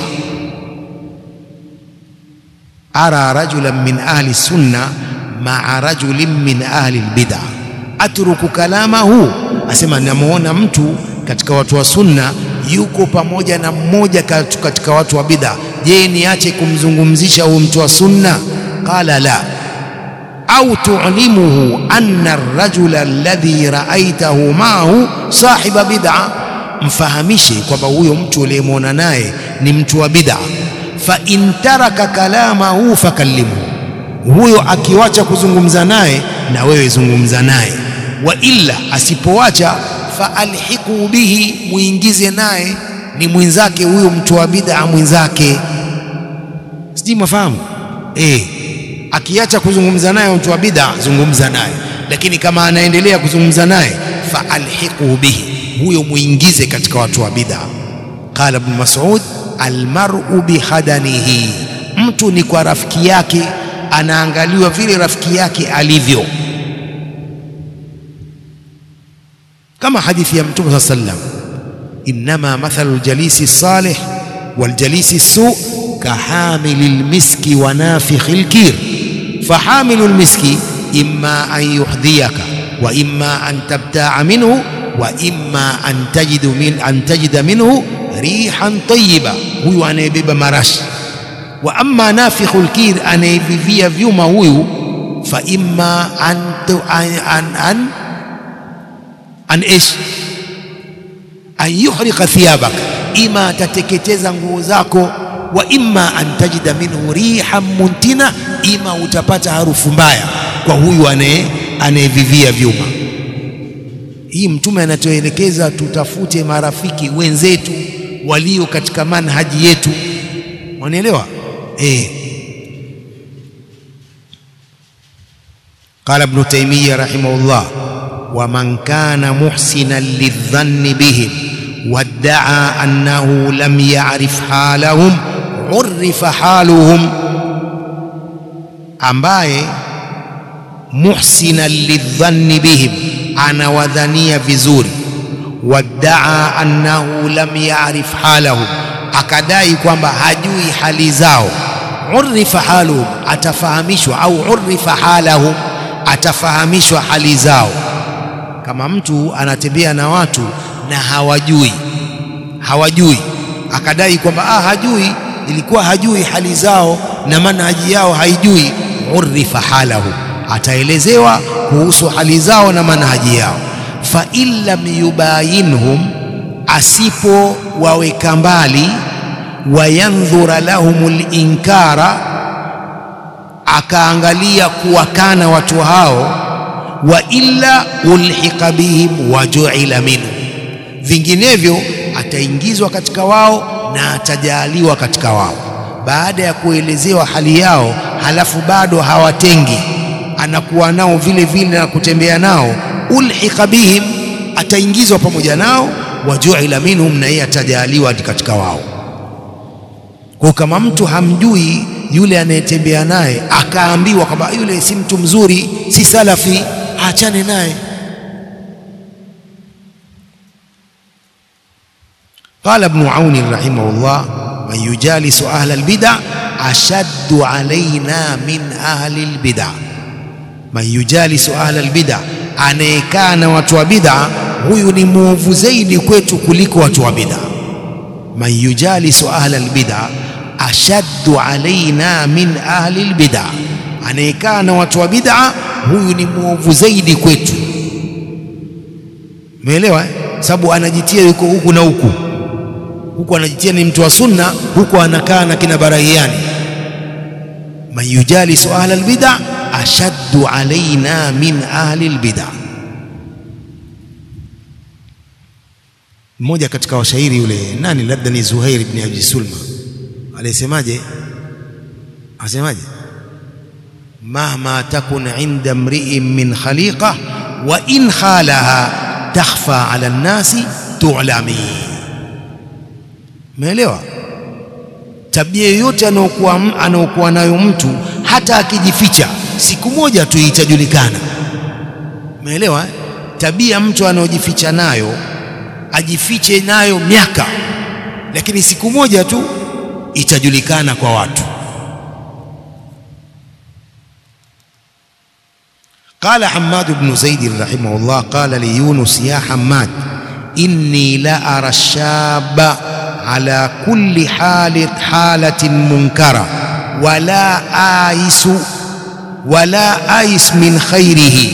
Ara rajulan min ahli sunna maa rajulin min ahli albid'a atruku kalamahu, asema namwona mtu katika watu wa sunna yuko pamoja na mmoja katika watu wa bid'a. Je, niache kumzungumzisha huyo mtu wa sunna? Qala la. Au tu'limuhu anna ar-rajula alladhi ra'aytahu ma'ahu sahiba bid'a, mfahamishe kwamba huyo mtu uliyemwona naye ni mtu wa bid'a. Fa in taraka kalamahu fakallimhu, huyo akiwacha kuzungumza naye na wewe zungumza naye. Wa illa, asipowacha faalhiqu bihi, muingize naye, ni mwenzake huyo mtu wa bid'a mwenzake. Sijui mafahamu eh akiacha kuzungumza naye mtu wa bid'a, zungumza naye, lakini kama anaendelea kuzungumza naye, fa alhiqu bihi, huyo muingize katika watu wa bid'a. Qala Ibn Mas'ud, almar'u bihadanihi, mtu ni kwa rafiki yake, anaangaliwa vile rafiki yake alivyo, kama hadithi ya Mtume saa sallam, innama mathalu ljalisi salih waljalisi su kahamili lmiski wa nafikhi lkir fahamilu lmiski imma an yuhdhiyaka wa imma an tabtaa minhu wa imma an tajidu min, an tajida minhu rihan tayyiba, huyu anayebeba marashi. Wa amma nafikhu lkir, anayevivia vyuma huyu, fa imma an, an, an, an, an ish an yuhriqa thiyabak, ima atateketeza nguo zako wa imma an tajida minhu rihan muntina, ima utapata harufu mbaya. kwa huyu anayevivia vyuma. Hii Mtume anatuelekeza tutafute marafiki wenzetu walio katika manhaji yetu, wanaelewa eh. Qala Ibn Taymiyyah rahimahullah, wa man kana muhsinan lidhanni bihim waddaa annahu lam ya'rif halahum urifa haluhum, ambaye muhsinan lidhanni bihim, anawadhania vizuri, waddaa annahu lam ya'rif halahum, akadai kwamba hajui hali zao, urifa haluhum, atafahamishwa au urifa halahum, atafahamishwa hali zao. Kama mtu anatembea na watu na hawajui hawajui, akadai kwamba ah, hajui, ilikuwa hajui hali zao na manhaji yao haijui, urifa halahu, ataelezewa kuhusu hali zao na manhaji yao. Fa in lam yubayinhum, asipowaweka mbali, wayandhura lahum linkara, akaangalia kuwakana watu hao, wa illa ulhiqa bihim wa ju'ila minhum vinginevyo ataingizwa katika wao na atajaliwa katika wao. Baada ya kuelezewa hali yao, halafu bado hawatengi, anakuwa nao vile vile na kutembea nao, ulhiqa bihim, ataingizwa pamoja nao, wajuila minhum, na yeye atajaliwa katika wao. Kwa kama mtu hamjui yule anayetembea naye, akaambiwa kwamba yule si mtu mzuri, si salafi, aachane naye. Qala Ibnu Auni rahimahullah, man yujalisu ahla albid'a ashaddu alaina min ahli albid'a. Man yujalisu ahla albid'a, anayekaa na watu wa bid'a, huyu ni mwovu zaidi kwetu kuliko watu wa bid'a. Man yujalisu ahla albid'a ashaddu alaina min ahli albid'a, anayekaa na watu wa bid'a, huyu ni mwovu zaidi kwetu. Umeelewa eh? Sababu anajitia yuko huku na huku huku anajitia ni mtu wa sunna, huku anakaa na kina Barahiani. man yujalisu ahla albid'a ashaddu alaina min ahli albid'a. Mmoja katika washairi yule nani, labda ni Zuhair ibn Abi Sulma, alisemaje? Asemaje? mahma takun inda mri'in min khaliqa wa in khalaha takhfa ala nnasi tu'lami Umeelewa? Tabia yoyote anayokuwa anayokuwa nayo mtu, hata akijificha, siku moja tu itajulikana. Umeelewa? Tabia mtu anayojificha nayo, ajifiche nayo miaka, lakini siku moja tu itajulikana kwa watu. Qala Hammad ibn Zaid rahimahullah, qala li Yunus ya Hammad inni la ara shaba ala kulli halit halatin munkara wala aisu wala ais min khairihi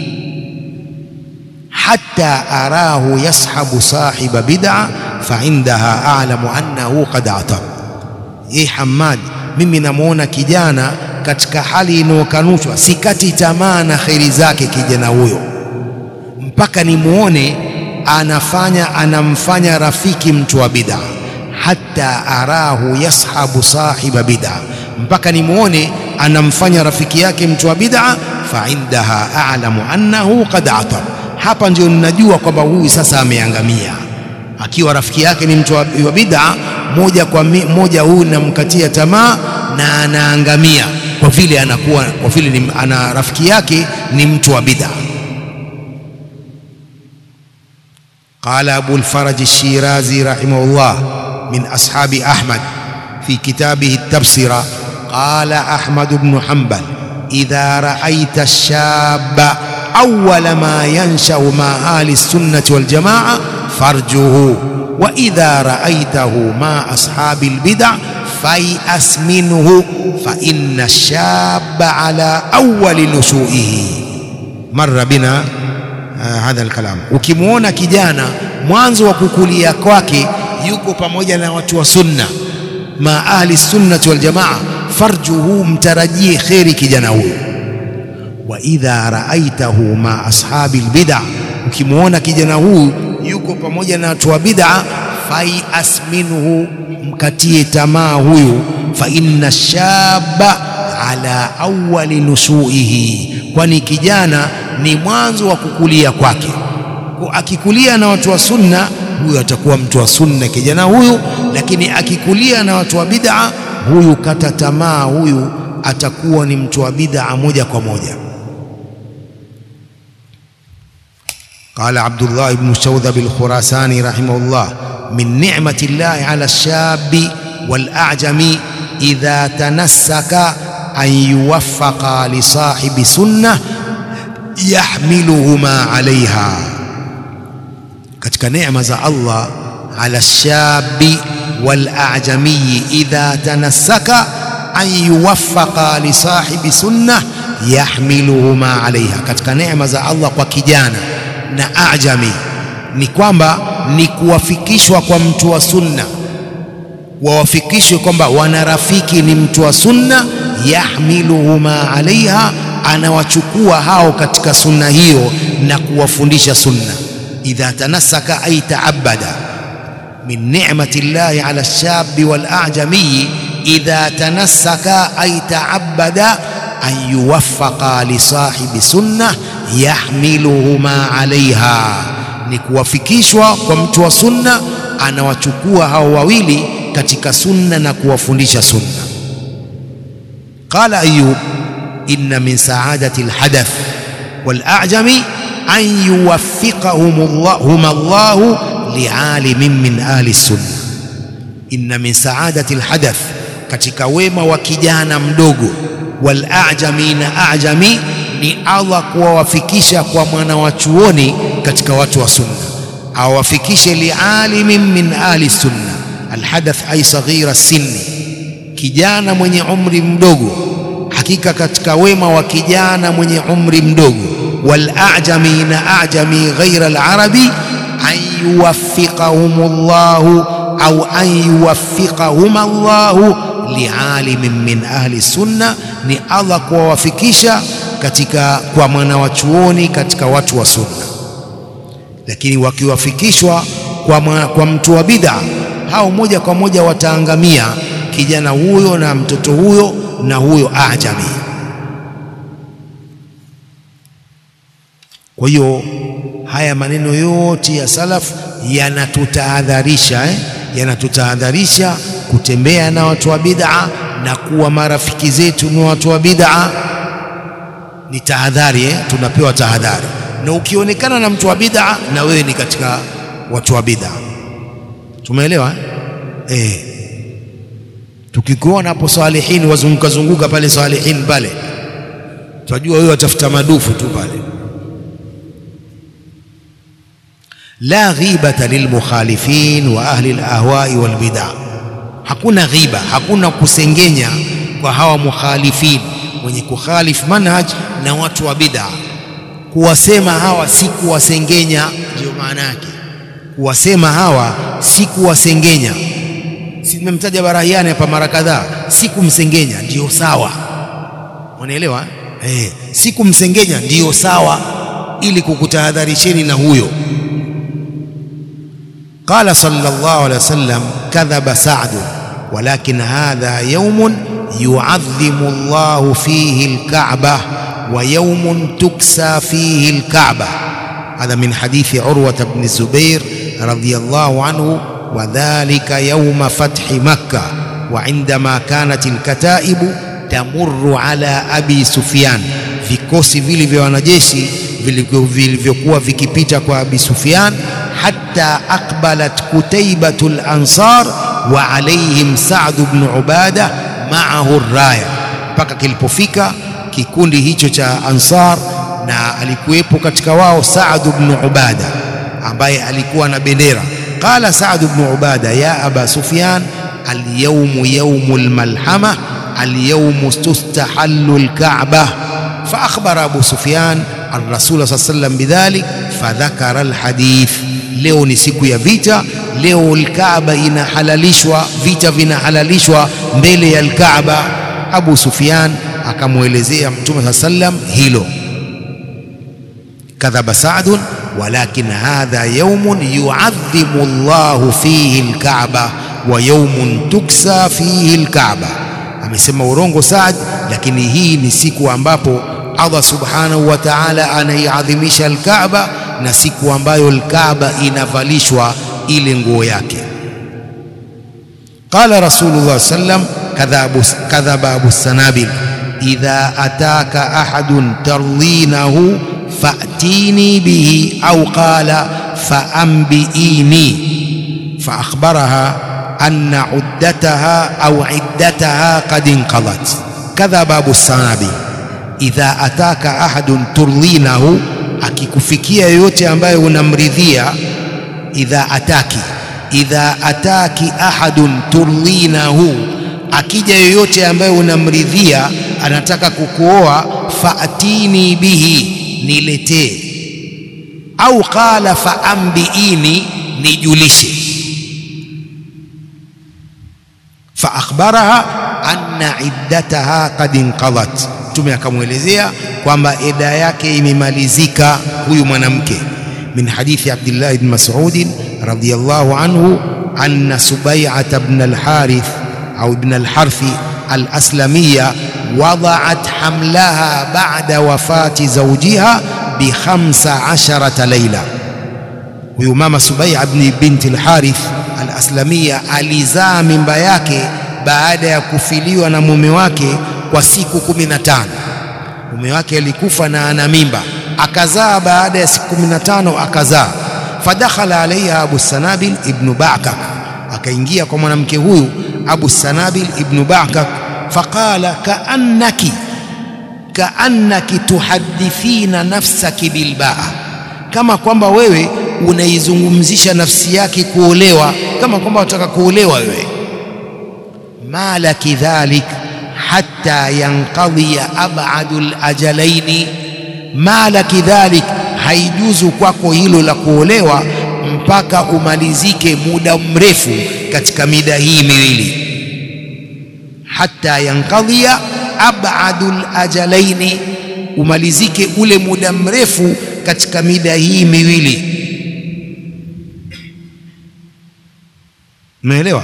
hatta arahu yashabu sahiba bid'a fa indaha a'lamu annahu qad atab. Ye Hammad, mimi namwona kijana katika hali inayokanushwa, sikati tamaa na kheri zake kijana huyo mpaka nimuone anafanya anamfanya rafiki mtu wa bid'a hatta arahu yashabu sahiba bid'a, mpaka nimuone anamfanya rafiki yake mtu wa bid'a. Fa indaha a'lamu annahu qad atab, hapa ndio ninajua kwamba huyu sasa ameangamia. Akiwa rafiki yake ni mtu wa bid'a, moja kwa moja huyu namkatia tamaa na anaangamia, kwa vile anakuwa kwa vile ana rafiki yake ni mtu wa bid'a. Qala Abu al-Faraj al-Shirazi rahimahullah min ashabi Ahmad fi kitabihi at-Tabsira qala Ahmad ibn Hanbal idha ra'aita ash-shabba awwala ma yanshau ma ahli as-sunnati wal jamaa farjuhu wa idha ra'aitahu ma ashabi al-bid'a fay'as minhu fa inna ash-shabba ala awwali nushu'ihi marra bina hadha alkalam. Ukimwona kijana mwanzo wa kukulia kwake yuko pamoja na watu wa sunna, ma ahli sunnati wal jamaa, farjuhu, mtarajie kheri kijana huyo. wa idha raaitahu ma ashabi albid'a, ukimwona kijana huyu yuko pamoja na watu wa bid'a, faias minhu, mkatie tamaa huyu, fa inna shaba ala awali nushuihi, kwani kijana ni mwanzo wa kukulia kwake. Kwa akikulia na watu wa sunna, huyu atakuwa mtu wa sunna kijana huyu, lakini akikulia na watu wa bid'a, huyu kata tamaa, huyu atakuwa ni mtu wa bid'a moja kwa moja. قال عبد الله بن شوذب الخراساني رحمه الله من نعمة الله على الشاب والأعجم إذا تنسك أن يوفق لصاحب سنة يحملهما عليها katika neema za Allah ala shabi wal a'jami idha tanassaka an yuwaffaqa li sahibi sunnah yahmiluhuma alaiha, katika neema za Allah kwa kijana na ajami ni kwamba ni kuwafikishwa kwa mtu wa sunna, wawafikishwe kwamba wana rafiki ni mtu wa sunna, yahmiluhuma alaiha, anawachukua hao katika sunna hiyo na kuwafundisha sunna. Idha tanassaka ay taabada min ni'mati llahi ala lshabi wal a'jami idha tanassaka ay taabada an yuwaffaqa li sahibi sunna yahmiluhuma alaiha, ni kuwafikishwa kwa mtu wa sunna, anawachukua hao wawili katika sunna na kuwafundisha sunna. Qala Ayub, inna min saadati alhadath wal a'jami an yuwaffiqahum Allahu lialimin min ahli sunna. Inna min saadati alhadath, katika wema wa kijana mdogo wal a'jami na a'jami ni Allah kuwawafikisha kwa mwana wa chuoni katika watu wa sunna, awafikishe lialimin min ahli sunna. Alhadath ay saghira sinni, kijana mwenye umri mdogo. Hakika katika wema wa kijana mwenye umri mdogo. Wal a'jami na a'jami ghaira alarabi an yuwaffiqahum Allahu au an yuwaffiqahum Allahu lialimin min ahli sunna, ni Allah kuwawafikisha katika kwa mwana wa chuoni katika watu wa sunna. Lakini wakiwafikishwa kwa, kwa mtu wa bid'a, hao moja kwa moja wataangamia, kijana huyo na mtoto huyo na huyo ajami. Kwa hiyo haya maneno yote ya salaf yanatutahadharisha eh? yanatutahadharisha kutembea na watu wa bid'a na kuwa marafiki zetu ni watu wa bid'a ni tahadhari eh? Tunapewa tahadhari, na ukionekana na mtu wa bid'a na wewe ni katika watu wa bid'a. Tumeelewa eh? Eh, tukikuona hapo salihin wazunguka zunguka pale salihin pale, tunajua wewe watafuta madufu tu pale. La ghibata lilmukhalifin wa ahli alahwai walbid'a, hakuna ghiba, hakuna kusengenya kwa hawa mukhalifin wenye kukhalifu manhaj na watu wa bid'a. Kuwasema hawa si kuwasengenya, ndio maana yake. Kuwasema hawa si kuwasengenya. Si tumemtaja Barahiani hapa mara kadhaa, si kumsengenya, ndio sawa. Unaelewa eh? Si kumsengenya ndio sawa, ili kukutahadharisheni na huyo. Qala sallallahu alaihi wasallam, kadhaba Sa'd walakin hadha yaumun yuadhimu Allahu fihi alka'ba wa yawmun tuksa fihi alka'ba. Hadha min hadithi Urwa ibn Zubair radhiyallahu anhu wa dhalika yawma fathi Makkah wa indama kanat alkataibu tamurru ala abi Sufyan, vikosi vile vya wanajeshi vilivyokuwa vikipita kwa Abi Sufyan, hatta aqbalat kutaibatu al-ansar wa alayhim Sa'd ibn Ubada ma'ahu raya, mpaka kilipofika kikundi hicho cha Ansar na alikuwepo katika wao Sa'd ibn Ubada ambaye alikuwa na bendera. Qala Sa'd ibn Ubada ya Aba Sufyan, alyawmu yawmul malhama alyawmu tustahallu alka'bah fa akhbara Abu Sufyan ar-Rasul sallallahu alayhi wasallam bidhalik fadhakara alhadith. Leo ni siku ya vita, leo alkaaba inahalalishwa, vita vinahalalishwa mbele ya alkaaba. Abu Sufyan akamwelezea mtume saa sallam hilo kadhaba Saadun walakin hadha yaumun yuadhimu llahu fihi lkaaba wa yaumun tuksa fihi lkaaba amesema urongo Saad lakini hii ni siku ambapo Allah subhanahu wa ta'ala anaiadhimisha alkaaba na siku ambayo alkaaba inavalishwa ile nguo yake qala rasulullah sallam kadhaba abu sanabil idha ataka ahadun tardinahu fa'tini bihi au qala fa'ambiini فأخبرها أن عدتها أو عدتها قد انقضت كذب أبو السنابي idha ataka ahadun turlinahu, akikufikia yoyote ambaye unamridhia. Idha ataki, idha ataki ahadun turlinahu, akija yoyote ambaye unamridhia, anataka kukuoa, faatini bihi, niletee. Au qala faambiini, nijulishe. Faakhbaraha anna iddataha qad inqadat Mtume akamwelezea kwamba eda yake imemalizika huyu mwanamke. Min hadithi Abdullah ibn Mas'ud radhiyallahu anhu anna Subai'at ibn al-Harith au ibn al-Harth al-Aslamiyya wada'at hamlaha ba'da wafati zawjiha bi khamsa asharata layla. Huyu mama Subai'a ibn binti al-Harith al-Aslamiyya alizaa mimba yake baada ya kufiliwa na mume wake kwa siku kumi na tano. Mume wake alikufa na ana mimba, akazaa baada ya siku kumi na tano akazaa. Fadakhala alaiha Abu Sanabil ibnu Bakak, akaingia kwa mwanamke huyu Abu Sanabil ibnu Bakak, faqala kaannaki kaannaki tuhadithina nafsaki bilbaa, kama kwamba wewe unaizungumzisha nafsi yake kuolewa, kama kwamba wataka kuolewa wewe. malaki dhalik hatta yanqadhiya abadu lajalaini, malaki dhalik, haijuzu kwako hilo la kuolewa mpaka umalizike muda mrefu katika mida hii miwili. Hatta yanqadhiya abadu lajalaini, umalizike ule muda mrefu katika mida hii miwili. Umeelewa?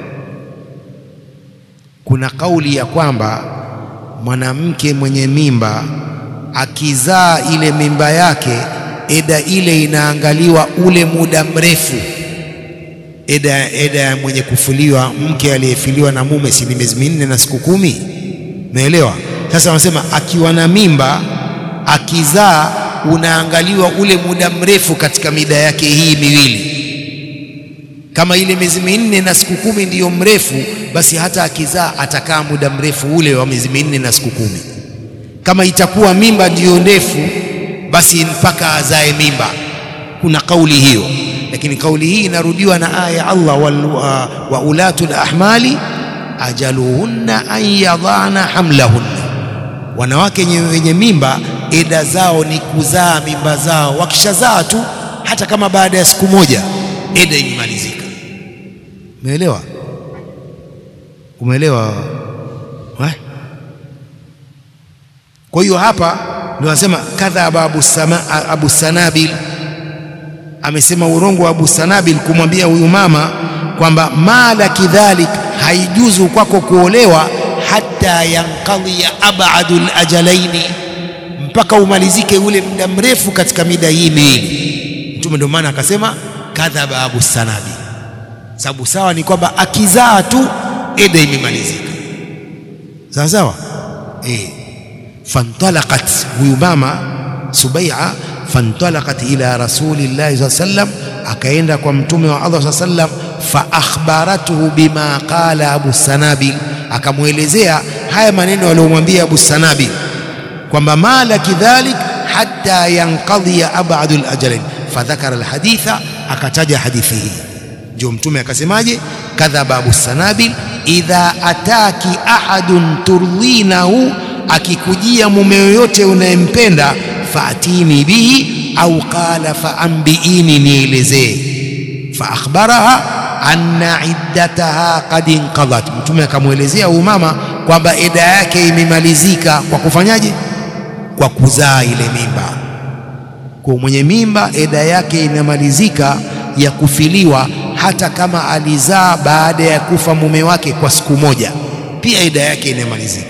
Kuna kauli ya kwamba mwanamke mwenye mimba akizaa ile mimba yake, eda ile inaangaliwa ule muda mrefu. Eda, eda ya mwenye kufuliwa, mke aliyefiliwa na mume, si ni miezi minne na siku kumi? Umeelewa? Sasa wanasema akiwa na mimba akizaa, unaangaliwa ule muda mrefu katika mida yake hii miwili kama ile miezi minne na siku kumi ndiyo mrefu, basi hata akizaa atakaa muda mrefu ule wa miezi minne na siku kumi. Kama itakuwa mimba ndiyo ndefu, basi mpaka azae mimba. Kuna kauli hiyo, lakini kauli hii inarudiwa na aya ya Allah, wa, wa ulatul ahmali ajaluhunna an yadhana hamlahunna, wanawake wenye mimba eda zao ni kuzaa mimba zao. Wakishazaa tu hata kama baada ya siku moja eda imemalizika. Umeelewa? Umeelewa? Kwa hiyo hapa ndio anasema kadhaba Abu, Abu Sanabil amesema urongo wa Abu Sanabil kumwambia huyu mama kwamba mala kidhalik, haijuzu kwako kuolewa hata yankadhiya abadul ajalaini, mpaka umalizike ule muda mrefu katika mida hii miwili. Mtume ndio maana akasema kadhaba Abu Sanabil sababu sawa ni kwamba akizaa tu eda imemalizika, sawa sawa. E, fantalaqat huyu mama Subai'a, fantalaqat ila rasulillahi saa sallam, akaenda kwa mtume wa Allah saa sallam, fa akhbaratuhu bima qala Abu Sanabil, akamwelezea haya maneno aliyomwambia Abu Sanabil kwamba malaki dhalik hatta yanqadhiya abadul ajalain, fadhakara alhaditha, akataja hadithi hii ndio Mtume akasemaje? Kadhaba Abu Sanabil, idha ataki ahadun turdhinahu, akikujia mume yoyote unayempenda, faatini bihi au qala faambiini, nielezee. Faakhbaraha anna iddataha qad inqadat, Mtume akamwelezea huyu mama kwamba eda yake imemalizika kwa kufanyaje? Kwa kuzaa ile mimba. Kwa mwenye mimba eda yake inamalizika ya kufiliwa, hata kama alizaa baada ya kufa mume wake kwa siku moja, pia eda yake inamalizika.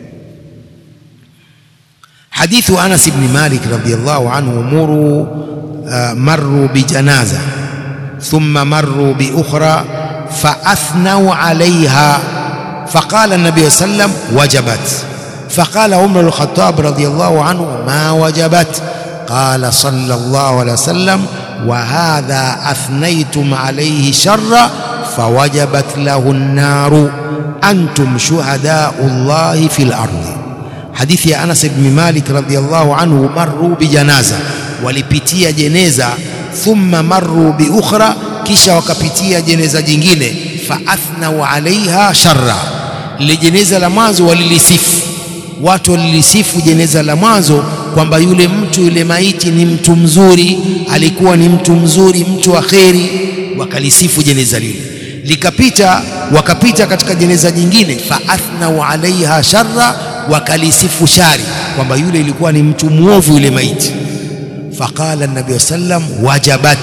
Hadithu Anas ibn Malik radhiyallahu anhu, muru uh, marru bijanaza thumma marru biukhra faathnau alaiha faqala nabiyu sallam wajabat faqala Umar al-Khattab radhiyallahu anhu ma wajabat qala sallallahu alayhi wasallam wa hadha athnaytum alayhi sharra fawajabat lahu an-naru antum shuhadau llahi fil ardi. Hadithi ya Anas ibn Malik radhiyallahu anhu, marru bijanaza, walipitia jeneza, thumma marru biukhra, kisha wakapitia jeneza jingine, faathnau alaiha sharra, lile jeneza la mwanzo walilisifu watu walilisifu jeneza la mwanzo kwamba yule mtu yule maiti ni mtu mzuri, alikuwa ni mtu mzuri, mtu wa kheri, wakalisifu jeneza lile. Likapita, wakapita katika jeneza jingine, faathnau alaiha sharra, wakalisifu shari, kwamba yule ilikuwa ni mtu mwovu yule maiti. Faqala nabii sallam wajabat,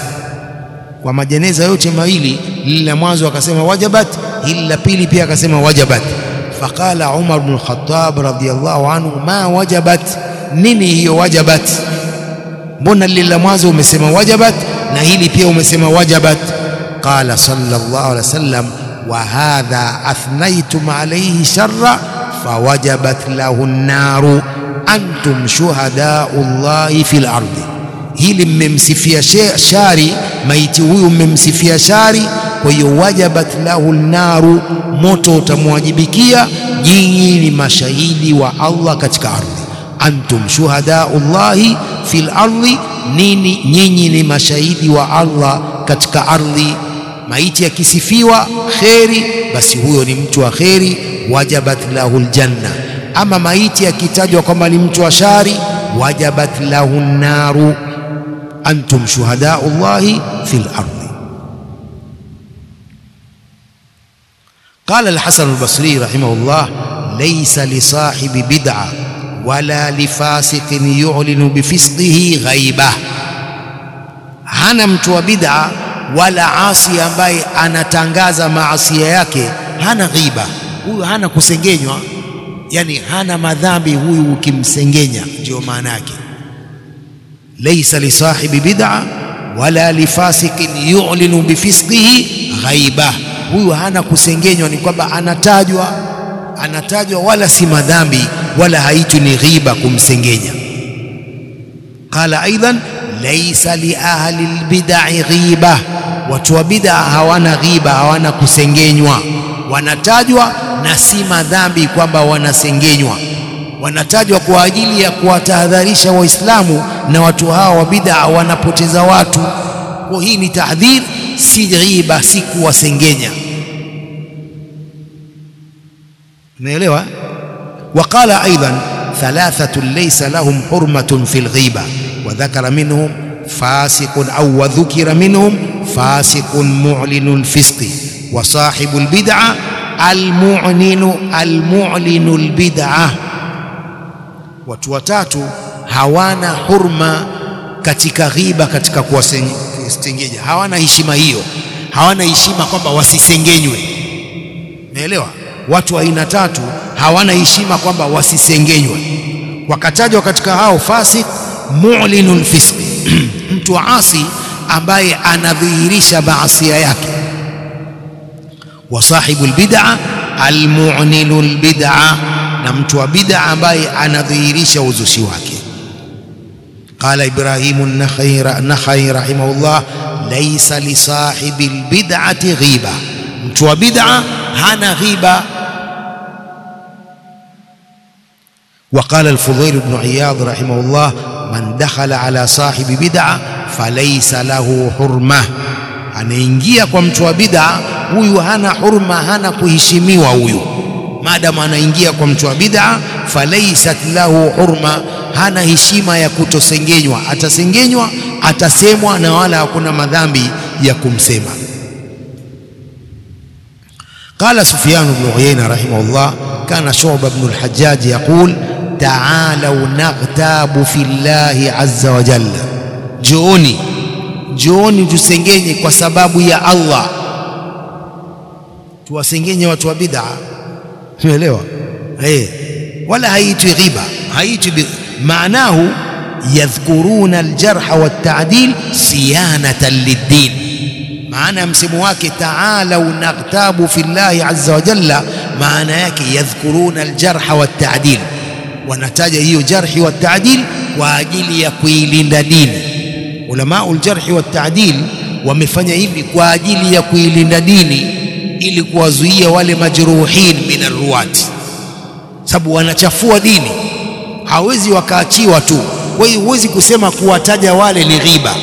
kwa majeneza yote mawili, lile la mwanzo akasema wajabat, hili la pili pia akasema wajabat. Faqala Umar bin Khattab radhiyallahu anhu, ma wajabat, nini hiyo wajabat? Mbona lile la mwanzo umesema wajabat na hili pia umesema wajabat? Qala sallallahu alaihi wasallam, wa hadha athnaytum alayhi sharra fawajabat lahu an-naru antum shuhadau llahi fil ardi, hili mmemsifia shari maiti huyu, mmemsifia shari kwa hiyo wajabat lahu naru, moto utamwajibikia. Nyinyi ni mashahidi wa Allah katika ardhi. Antum shuhadau llahi fil ardi, nini nyinyi ni mashahidi wa Allah katika ardhi. Maiti akisifiwa kheri, basi huyo ni mtu wa kheri, wajabat lahu ljanna. Ama maiti akitajwa kwamba ni mtu wa shari, wajabat lahu naru. Antum shuhadau llahi fil ardi. Qala al-Hasan al-Basri rahimahullah, laysa li sahibi bid'a wala li fasiqin yu'linu bi fisqihi ghaiba, hana mtu wa bid'a wala asi ambaye anatangaza maasia yake, hana ghiba huyu, hana kusengenywa, yani hana madhambi huyu, ukimsengenya ndio maana yake. Laysa li sahibi bid'a wala li fasiqin yu'linu bi fisqihi ghaiba huyu hana kusengenywa, ni kwamba anatajwa, anatajwa wala si madhambi wala haitwi ni ghiba kumsengenya. Qala aidan laysa li ahli albid'i ghiba, watu wa bid'a hawana ghiba, hawana kusengenywa, wanatajwa na si madhambi kwamba wanasengenywa, wanatajwa kwa ajili ya kuwatahadharisha Waislamu na watu hawa wa bid'a wanapoteza watu. Kwa hii ni tahdhir si ghiba, si kuwasengenya. Umeelewa? Waqala aidan thalathatun laysa lahum hurmatun fi lghiba wa dhakara minhum fasiqun au wa dhukira minhum fasiqun mu'linu lfisqi wa sahibu lbid'a almu'linu almu'linu lbid'a. Watu watatu hawana hurma katika ghiba, katika kuwasengenya, hawana heshima hiyo, hawana heshima kwamba wasisengenywe. Umeelewa? Watu wa aina tatu hawana heshima kwamba wasisengenywe, wakatajwa katika hao fasik, mu'linul fisqi mtu wa asi ambaye anadhihirisha maasia yake, wa sahibul bid'a almu'linul bid'a, na mtu wa bid'a ambaye anadhihirisha uzushi wake. Qala Ibrahimu an-Nakhai rahimahullah, laysa li sahibi al-bid'ati ghiba, mtu wa bid'a hana ghiba. Wa qala al-Fudayl ibn Iyad rahimahullah, man dakhala ala sahibi bid'a falaysa lahu hurma, anaingia kwa mtu wa bid'a huyu hana hurma, hana kuheshimiwa huyu maadamu anaingia kwa mtu wa bid'a, falaysat lahu hurma, hana heshima ya kutosengenywa. Atasengenywa, atasemwa na wala hakuna madhambi ya kumsema. قال سفيان بن عيينة رحمه الله كان شعبة بن الحجاج يقول تعالوا نغتاب في الله عز وجل جوني جوني tusengenye kwa sababu ya Allah tuwasengenye watu wa bid'a umeelewa eh wala haitwi ghiba haitwi maanahu yadhkuruna aljarha watta'dil siyanatan lid-din maana ya msemo wake taalau naghtabu fi llahi azza wa jalla maana yake yadhkuruna aljarha watta'dil wanataja hiyo jarhi watta'dil kwa ajili ya kuilinda dini ulamau aljarhi watta'dil wamefanya hivi kwa ajili ya kuilinda dini ili kuwazuia wale majruhin min arruwati sababu wanachafua dini hawezi wakaachiwa tu kwa hiyo huwezi kusema kuwataja wale ni ghiba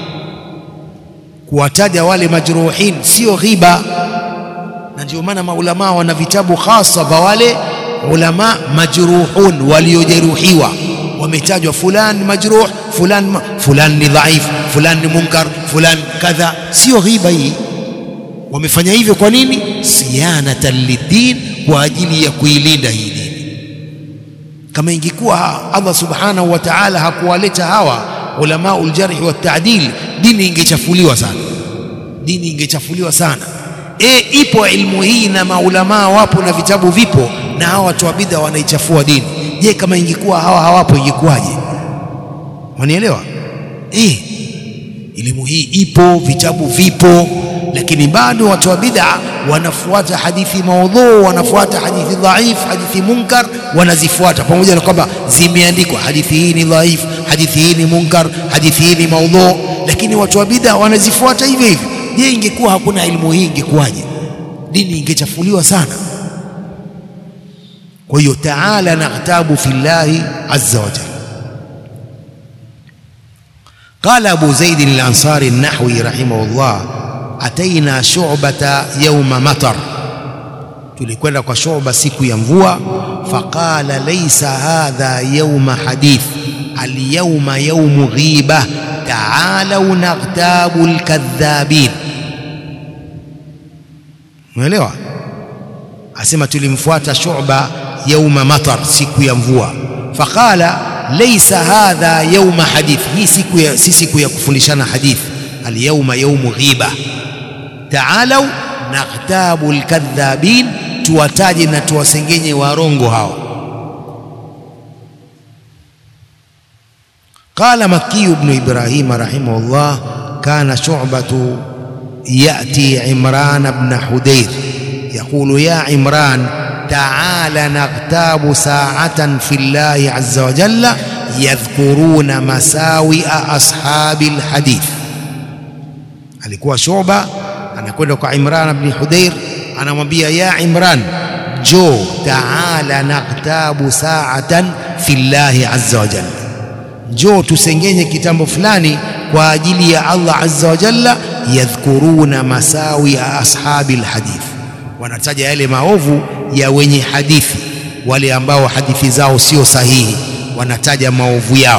kuwataja wale majruhin sio ghiba na ndio maana maulama wana vitabu hasa vya wale ulama majruhun waliojeruhiwa wametajwa fulan majruh fulan ma, fulan ni dhaif fulan ni munkar fulan kadha sio ghiba hii wamefanya hivyo kwa nini siyanatan lidin kwa ajili ya kuilinda hii dini kama ingekuwa Allah subhanahu wa ta'ala hakuwaleta hawa ulamaul jarhi wa ta'dil dini ingechafuliwa sana dini ingechafuliwa sana e ipo ilmu hii na maulamaa wapo na vitabu vipo na hawa watu wa bid'a wanaichafua dini je kama ingekuwa hawa hawapo ingekuwaje wanielewa eh elimu hii ipo vitabu vipo lakini bado watu wa bid'a wanafuata hadithi maudhu wanafuata hadithi dhaif hadithi munkar wanazifuata pamoja na kwamba zimeandikwa hadithi hii ni dhaif hadithi hii ni munkar hadithi hii ni maudhu lakini watu wa bid'a wanazifuata hivyo hivyo je ingekuwa hakuna elimu hii ingekuwaje dini ingechafuliwa sana kwa hiyo taala naghtabu fillahi azza wa jalla قال أبو زيد الأنصاري النحوي رحمه الله أتينا شعبة يوم مطر tulikwenda kwa shuba siku ya mvua faqala laysa hadha yawma hadith alyawma yawmu ghiba ta'alu naghtabu alkadhabin umeelewa asema tulimfuata shuba yauma matar siku ya mvua faqala laysa hadha yauma hadith hii siku ya si siku ya kufundishana hadith alyawma yaumu ghiba taalau naghtabu alkadhabin tuwataje na tuwasengenye warongo hao قال مكي بن إبراهيم رحمه الله كان شعبة يأتي عمران بن حدير يقول يا عمران تعال نغتاب ساعة في الله عز وجل يذكرون مساوئ أصحاب الحديث alikuwa Shuba anakwenda kwa Imran ibn Hudayr anamwambia ya Imran jo taala naktabu saatan fillahi azza wa jalla jo tusengenye kitambo fulani kwa ajili ya Allah azza wa jalla yadhkuruna masawi ashabi alhadith wanataja yale maovu ya wenye hadithi wale ambao hadithi zao sio sahihi wanataja maovu yao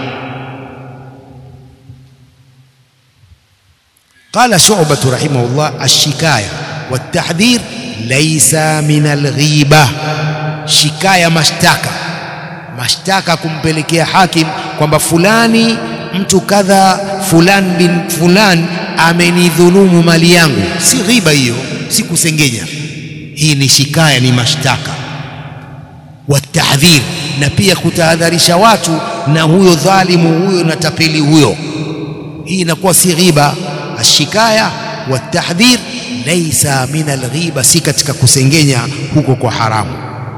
قال شعبة رحمه الله الشكاية والتحذير ليس من الغيبة شكاية mashtaka mashtaka kumpelekea hakim kwamba fulani mtu kadha fulan bin fulan amenidhulumu mali yangu si ghiba hiyo si kusengenya hii ni shikaya ni mashtaka watahdhir na pia kutahadharisha watu na huyo dhalimu huyo na tapeli huyo hii inakuwa si ghiba ashikaya watahdhir laysa min alghiba si katika kusengenya huko kwa haramu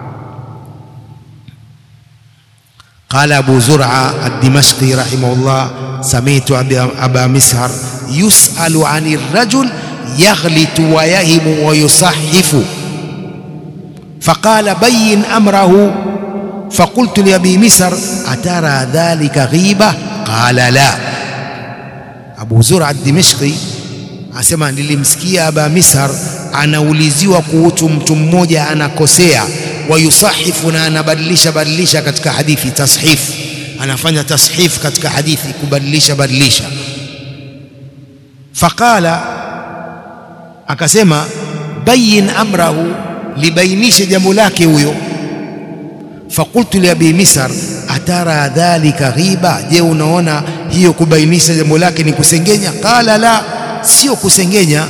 قال أبو زرعة الدمشقي رحمه الله سمعت أبا مسهر يسأل عن الرجل يغلط ويهم ويصحف فقال بين أمره فقلت لأبي مسر أترى ذلك غيبة قال لا أبو زرع الدمشقي asema nilimsikia aba mishar anauliziwa kuhusu mtu mmoja anakosea wayusahifu na anabadilisha badilisha katika hadithi tashif anafanya tashif katika hadithi kubadilisha badilisha faqala akasema bayin amrahu, libainishe jambo lake huyo. Fakultu li abi Misar atara dhalika ghiba, je, unaona hiyo kubainisha jambo lake ni kusengenya? Qala la, sio kusengenya.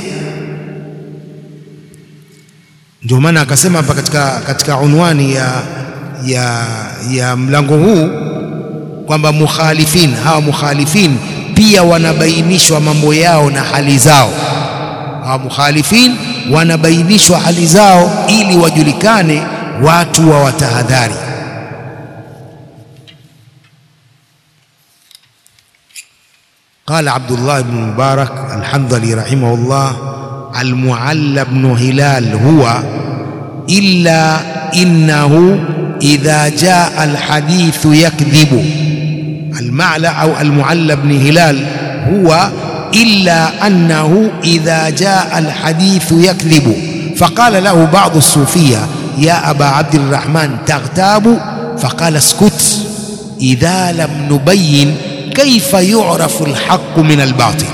Ndio maana akasema hapa katika, katika unwani ya, ya, ya mlango huu kwamba mukhalifin, hawa mukhalifin pia wanabainishwa mambo yao na hali zao. Hawa mukhalifin wanabainishwa hali zao ili wajulikane, watu wa watahadhari. Qala Abdullah ibn Mubarak Alhandhali rahimahullah almualla bnu Hilal huwa illa innahu idha jaa alhadithu yakdhibu المعلى أو المعلى بن هلال هو إلا أنه إذا جاء الحديث يكذب فقال له بعض الصوفية يا أبا عبد الرحمن تغتاب فقال اسكت إذا لم نبين كيف يعرف الحق من الباطل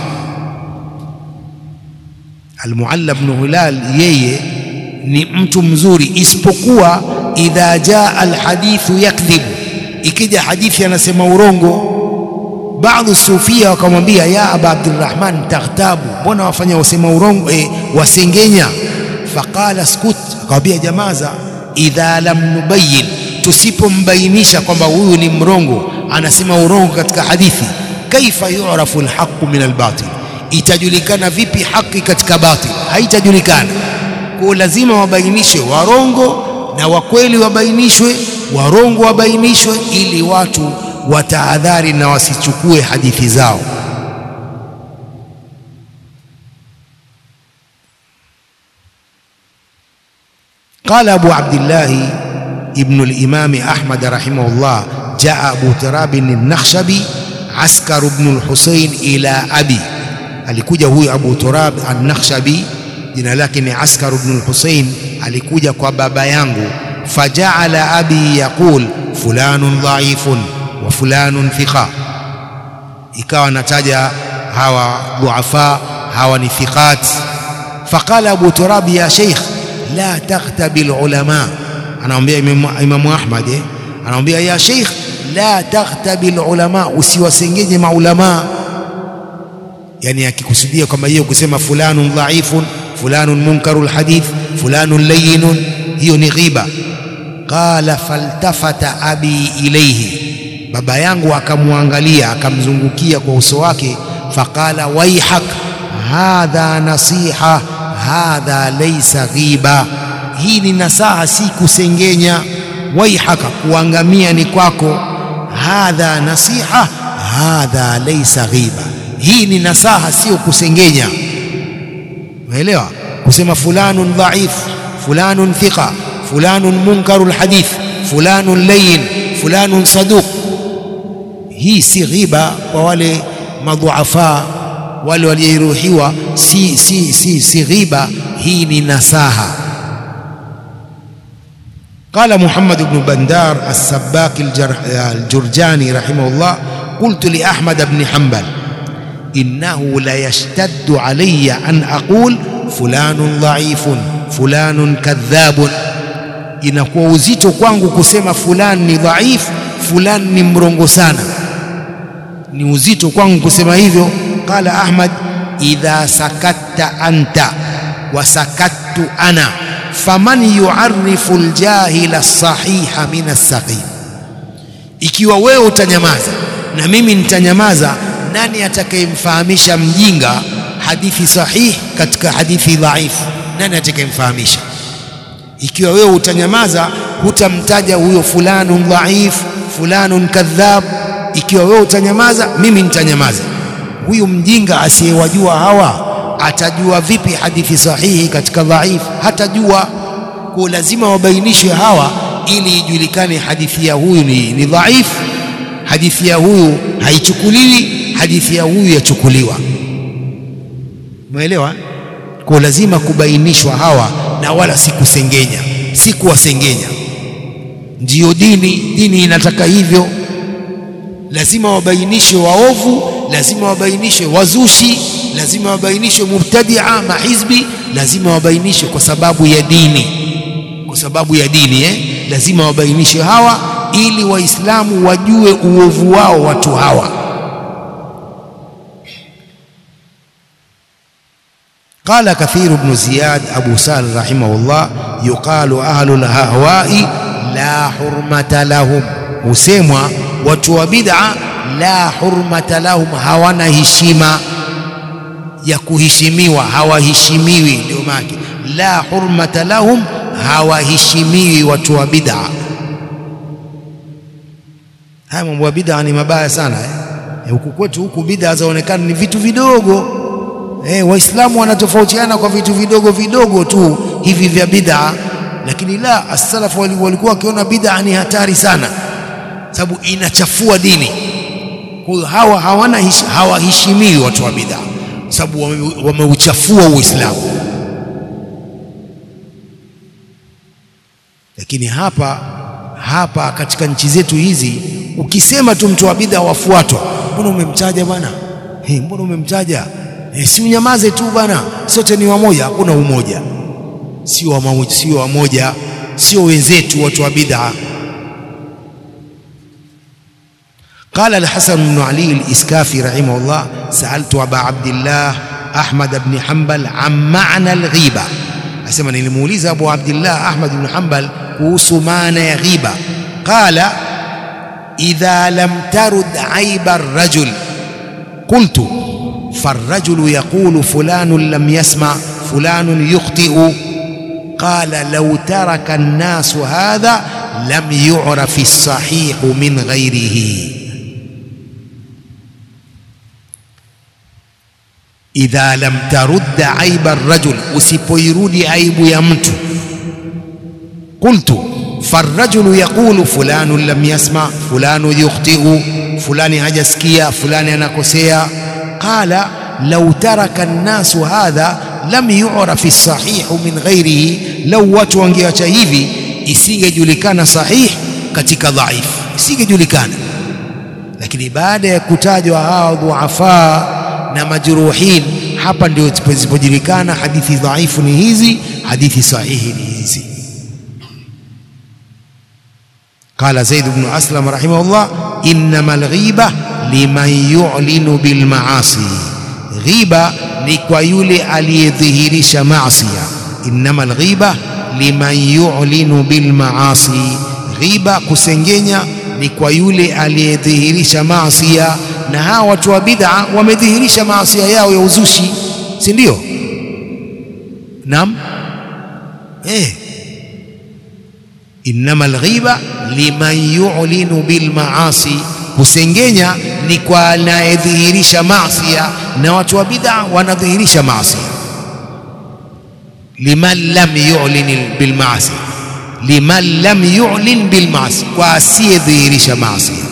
المعلى بن هلال yeye ni mtu mzuri isipokuwa idha jaa alhadithu yakdhibu ikija hadithi anasema urongo. Baadhi sufia wakamwambia ya aba Abdurrahman taghtabu, mbona wafanya wasema urongo eh, wasengenya. Faqala skut, akamwambia jamaza, idha lam nubayin, tusipombainisha kwamba huyu ni mrongo, anasema urongo katika hadithi, kaifa yu'rafu alhaqu min albatil, itajulikana vipi haki katika batil? Haitajulikana. Kwa lazima wabainishwe warongo na wakweli wabainishwe, warongo wabainishwe, ili watu watahadhari na wasichukue hadithi zao. Qala Abu Abdillahi ibnu al-Imami Ahmad rahimahullah, jaa Abu Turabin an-Nakhshabi askar ibn al-Husayn ila abi, alikuja huyu Abu Turab an-Nakhshabi jina lake ni Askar ibn al-Husayn, alikuja kwa baba yangu. Fajaala abi yaqul fulanun dhaifun wa fulanun thiqa, ikawa nataja hawa dhuafa, hawa ni thiqat. Faqala Abu Turab ya sheikh la taghtabi ulama, anamwambia Imamu Ahmad eh, anamwambia ya sheikh la taghtabi ulama, usiwasengenye maulamaa yani akikusudia kwamba hiyo kusema fulanun dhaifun fulanun munkarul hadith fulanun layyinun, hiyo ni ghiba. Qala faltafata abi ilayhi, baba yangu akamwangalia akamzungukia kwa uso wake. Faqala waihak hadha nasiha hadha laysa ghiba, hii ni nasaha, si kusengenya. Waihaka, kuangamia ni kwako. Hadha nasiha hadha laysa ghiba hii ni nasaha, sio kusengenya. Umeelewa? Kusema fulanun dhaif, fulanun thiqa, fulanun munkarul hadith, fulanun layyin, fulanun saduq, hii si ghiba kwa wale madhuafa, wale waliojeruhiwa, si, si, si, si ghiba, hii ni nasaha. Qala Muhammad ibn Bandar as-Sabbaki al-Jurjani rahimahullah, qultu li Ahmad ibn Hanbal innahu la yashtaddu alayya an aqul fulanun dhaifun fulanun kadhabun, inakuwa uzito kwangu kusema fulani ni dhaifu, fulani ni mrongo sana, ni uzito kwangu kusema hivyo. Qala Ahmad, idha sakatta anta wa sakattu ana faman yuarifu aljahila as-sahiha min as-saqim, ikiwa wewe utanyamaza na mimi nitanyamaza nani atakayemfahamisha mjinga hadithi sahihi katika hadithi dhaifu? Nani atakayemfahamisha? Ikiwa wewe utanyamaza, hutamtaja huyo fulanun dhaif, fulanun kadhab. Ikiwa wewe utanyamaza, mimi nitanyamaza. Huyu mjinga asiyewajua hawa atajua vipi hadithi sahihi katika dhaifu? Hatajua. Kwa lazima wabainishwe hawa, ili ijulikane hadithi ya huyu ni, ni dhaifu, hadithi ya huyu haichukuliwi hadithi ya huyu yachukuliwa. Umeelewa? Kwa lazima kubainishwa hawa, na wala si kusengenya, si kuwasengenya. Ndiyo dini, dini inataka hivyo. Lazima wabainishwe waovu, lazima wabainishwe wazushi lazima wabainishwe mubtadia mahizbi lazima wabainishwe kwa sababu ya dini kwa sababu ya dini eh? lazima wabainishwe hawa ili waislamu wajue uovu wao watu hawa قال كثير بن زياد أبو سال رحمه الله يقال أهل الأهواء لا حرمة لهم husemwa watu wa bid'a la hurmata lahum hawana heshima ya kuheshimiwa hawaheshimiwi ndio maana la hurmata lahum hawaheshimiwi watu wa bid'a haya mambo ya bid'a ni mabaya sana eh? huku kwetu huku bid'a zaonekana ni vitu vidogo eh, waislamu wanatofautiana kwa vitu vidogo vidogo tu hivi vya bid'a lakini la as-salaf walikuwa wakiona bid'a ni hatari sana sababu inachafua dini kwa hiyo hawa hawana hawaheshimiwi watu wa bid'a sababu wameuchafua wame uislamu lakini hapa hapa katika nchi zetu hizi ukisema tu mtu wa bid'a wafuatwa mbona umemtaja bwana hey, mbona umemtaja hey, si unyamaze tu bwana sote ni wamoja hakuna umoja sio wamoja sio wamoja sio wenzetu watu wa bid'a قال الحسن بن علي الإسكافي رحمه الله سألت أبا عبد الله أحمد بن حنبل عن معنى الغيبة أسمى نلموليز أبو عبد الله أحمد بن حنبل kuhusu maana ya ghiba qala idha lam tarud aiba rajul qultu فالرجل يقول فلان لم يسمع فلان يخطئ قال لو ترك الناس هذا لم يعرف الصحيح من غيره idha lam tarudda aiba rajul, usipoirudi aibu ya mtu. Qultu farrajulu yaqulu fulanu lam yasma fulanu yukhtiu, fulani hajasikia, fulani anakosea. Qala law taraka nnasu hadha lam yu'raf as-sahihu min ghairihi, lau watu wangeacha hivi isingejulikana sahih katika dhaif, isingejulikana. Lakini baada ya kutajwa hawa dhuafa na majruhin, hapa ndio zipojulikana hadithi dhaifu ni hizi, hadithi sahihi ni hizi. Qala Zaid ibn Aslam rahimahullah, innama alghiba liman yu'linu bilmaasi, ghiba ni kwa yule aliyedhihirisha maasiya. Innama alghiba liman yu'linu bilmaasi, ghiba kusengenya ni kwa yule aliyedhihirisha maasiya na hawa watu wa bid'a wamedhihirisha maasia yao ya uzushi, si ndio? Naam, eh, innama alghiba liman yu'linu bil maasi, kusengenya ni kwa anayedhihirisha maasia, na watu wa bid'a wanadhihirisha maasia. Liman lam yu'lin bil maasi, liman lam yu'lin bil maasi, kwa asiyedhihirisha maasia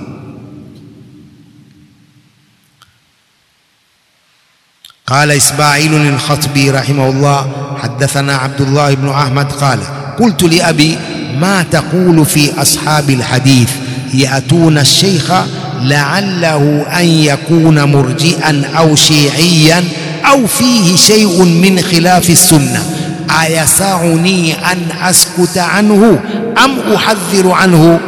قال إسماعيل الخطبي رحمه الله حدثنا عبد الله بن أحمد قال قلت لأبي ما تقول في أصحاب الحديث يأتون الشيخ لعله أن يكون مرجئا أو شيعيا أو فيه شيء من خلاف السنة أيسعني أن أسكت عنه أم أحذر عنه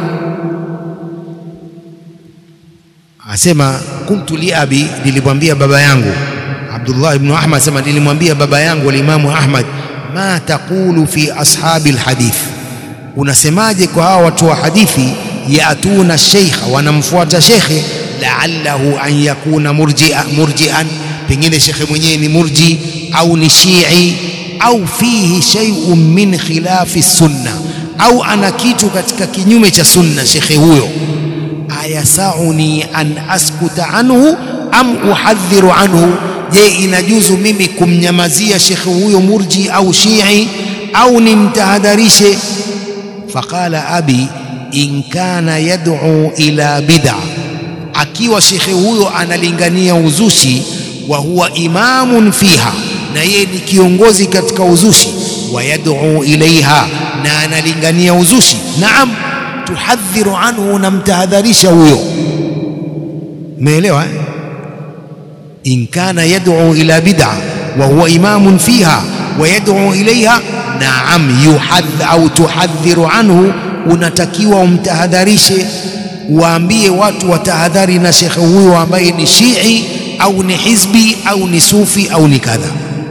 أسمى قلت لأبي للبنبيه بابا yangu Abdullah ibn Ahmad sema nilimwambia baba yangu alimamu Ahmad, ma taqulu fi ashabi alhadith, unasemaje kwa hawa watu wa hadithi? Yatuna sheikha, wanamfuata shekhe, laallahu an yakuna murjia murjian, pengine shekhe mwenyewe ni murji au ni shii au fihi shay'un min khilafi sunna, au ana kitu katika kinyume cha sunna shekhe huyo. Ayasauni an askuta anhu am uhadhiru anhu Je, inajuzu mimi kumnyamazia shekhe huyo murji au shii au nimtahadharishe? Faqala abi in kana yad'u ila bid'a, akiwa shekhe huyo analingania uzushi, wa huwa imamun fiha, na yeye ni kiongozi katika uzushi, wa yad'u ilaiha, na analingania uzushi, naam, tuhadhiru anhu, namtahadharisha huyo. Umeelewa eh? in kana yad'u ila bid'a wa huwa imamun fiha wa yad'u ilaiha, naam, yuhadh au tuhadhiru anhu, unatakiwa umtahadharishe, waambie watu watahadhari na shekhe huyo ambaye ni Shii au ni hizbi au ni sufi au ni kadha.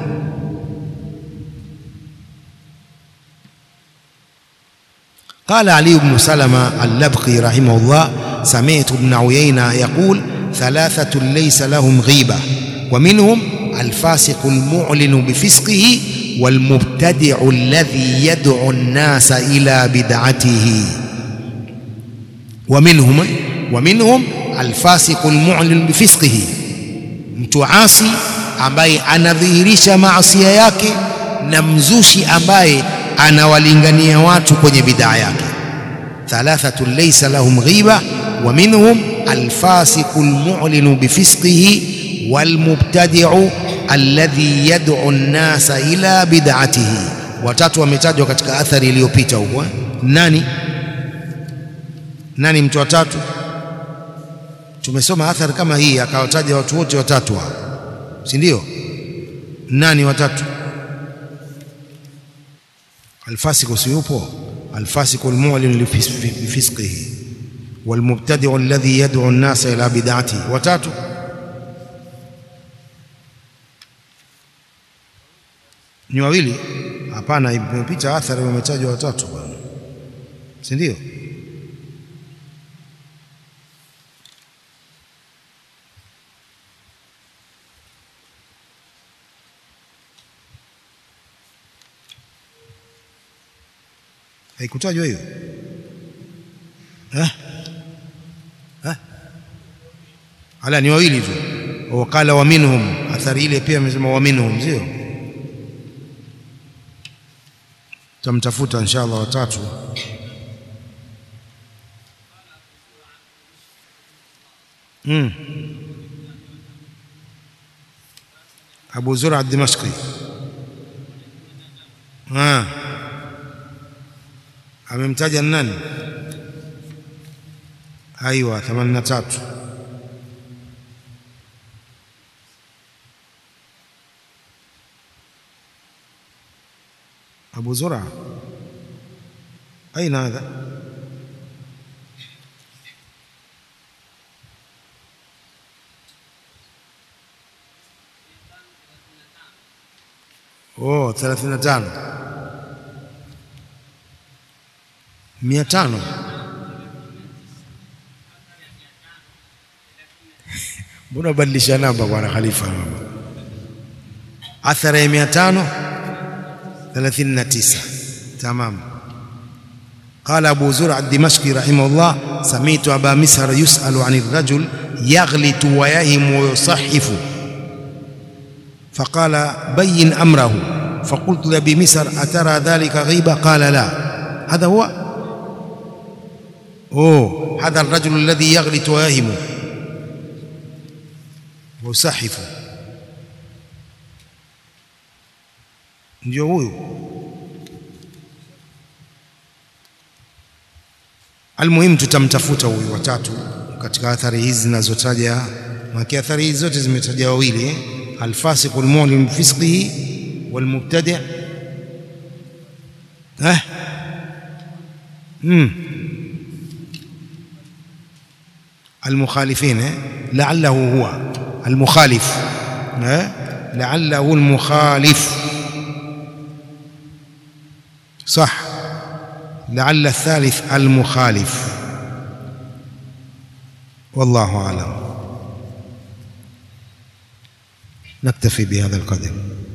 قال علي بن سلمة اللبقي رحمه الله سمعت ابن عيينة يقول ثلاثة ليس لهم غيبة ومنهم الفاسق المعلن بفسقه والمبتدع الذي يدعو الناس إلى بدعته ومنهم ومنهم الفاسق المعلن بفسقه mtu asi ambaye anadhihirisha maasia yake na mzushi ambaye anawalingania watu kwenye bidaa yake. thalathatu laysa lahum ghiba wa minhum alfasiqu almu'linu bifisqihi walmubtadi'u alladhi yad'u an-nasa ila bid'atihi. Watatu wametajwa katika athari iliyopita huko. Nani nani mtu watatu? Tumesoma athari kama hii, akawataja watu wote watatu hao, si ndio? Nani watatu? الفاسق سيوبو الفاسق المعلن بفسقه والمبتدع الذي يدعو الناس إلى بدعته watatu ni wawili hapana imepita athari wametajwa watatu bwana si ndio haikutajwa hiyo eh? eh? ala ni wawili tu wakala wa minhum athari ile pia amesema wa minhum sio tamtafuta inshallah watatu mm. Abu Zura ad-Dimashqi ah amemtaja nani? Aiwa, 83 Abu Zura aina hadha? Oh, 35 mia tano mbona badilisha namba bwana Khalifa? Athara ya mia tano thelathini na tisa tamam. قال أبو زرع الدمشقي رحمه الله سمعت أبا مسهر يسأل عن الرجل يغلط ويهم ويصحف فقال بين أمره فقلت لأبي مسهر أترى ذلك غيبة قال لا هذا هو أوه هذا الرجل الذي يغلط ويهم ويصحف ndio huyu almuhimu tutamtafuta huyu watatu katika athari hizi zinazotaja maki athari hizi zote zimetaja wawili alfasiqu almu'lim bifisqihi walmubtadi' eh mm. المخالفين لعله هو المخالف لعله المخالف صح لعل الثالث المخالف والله أعلم نكتفي بهذا القدر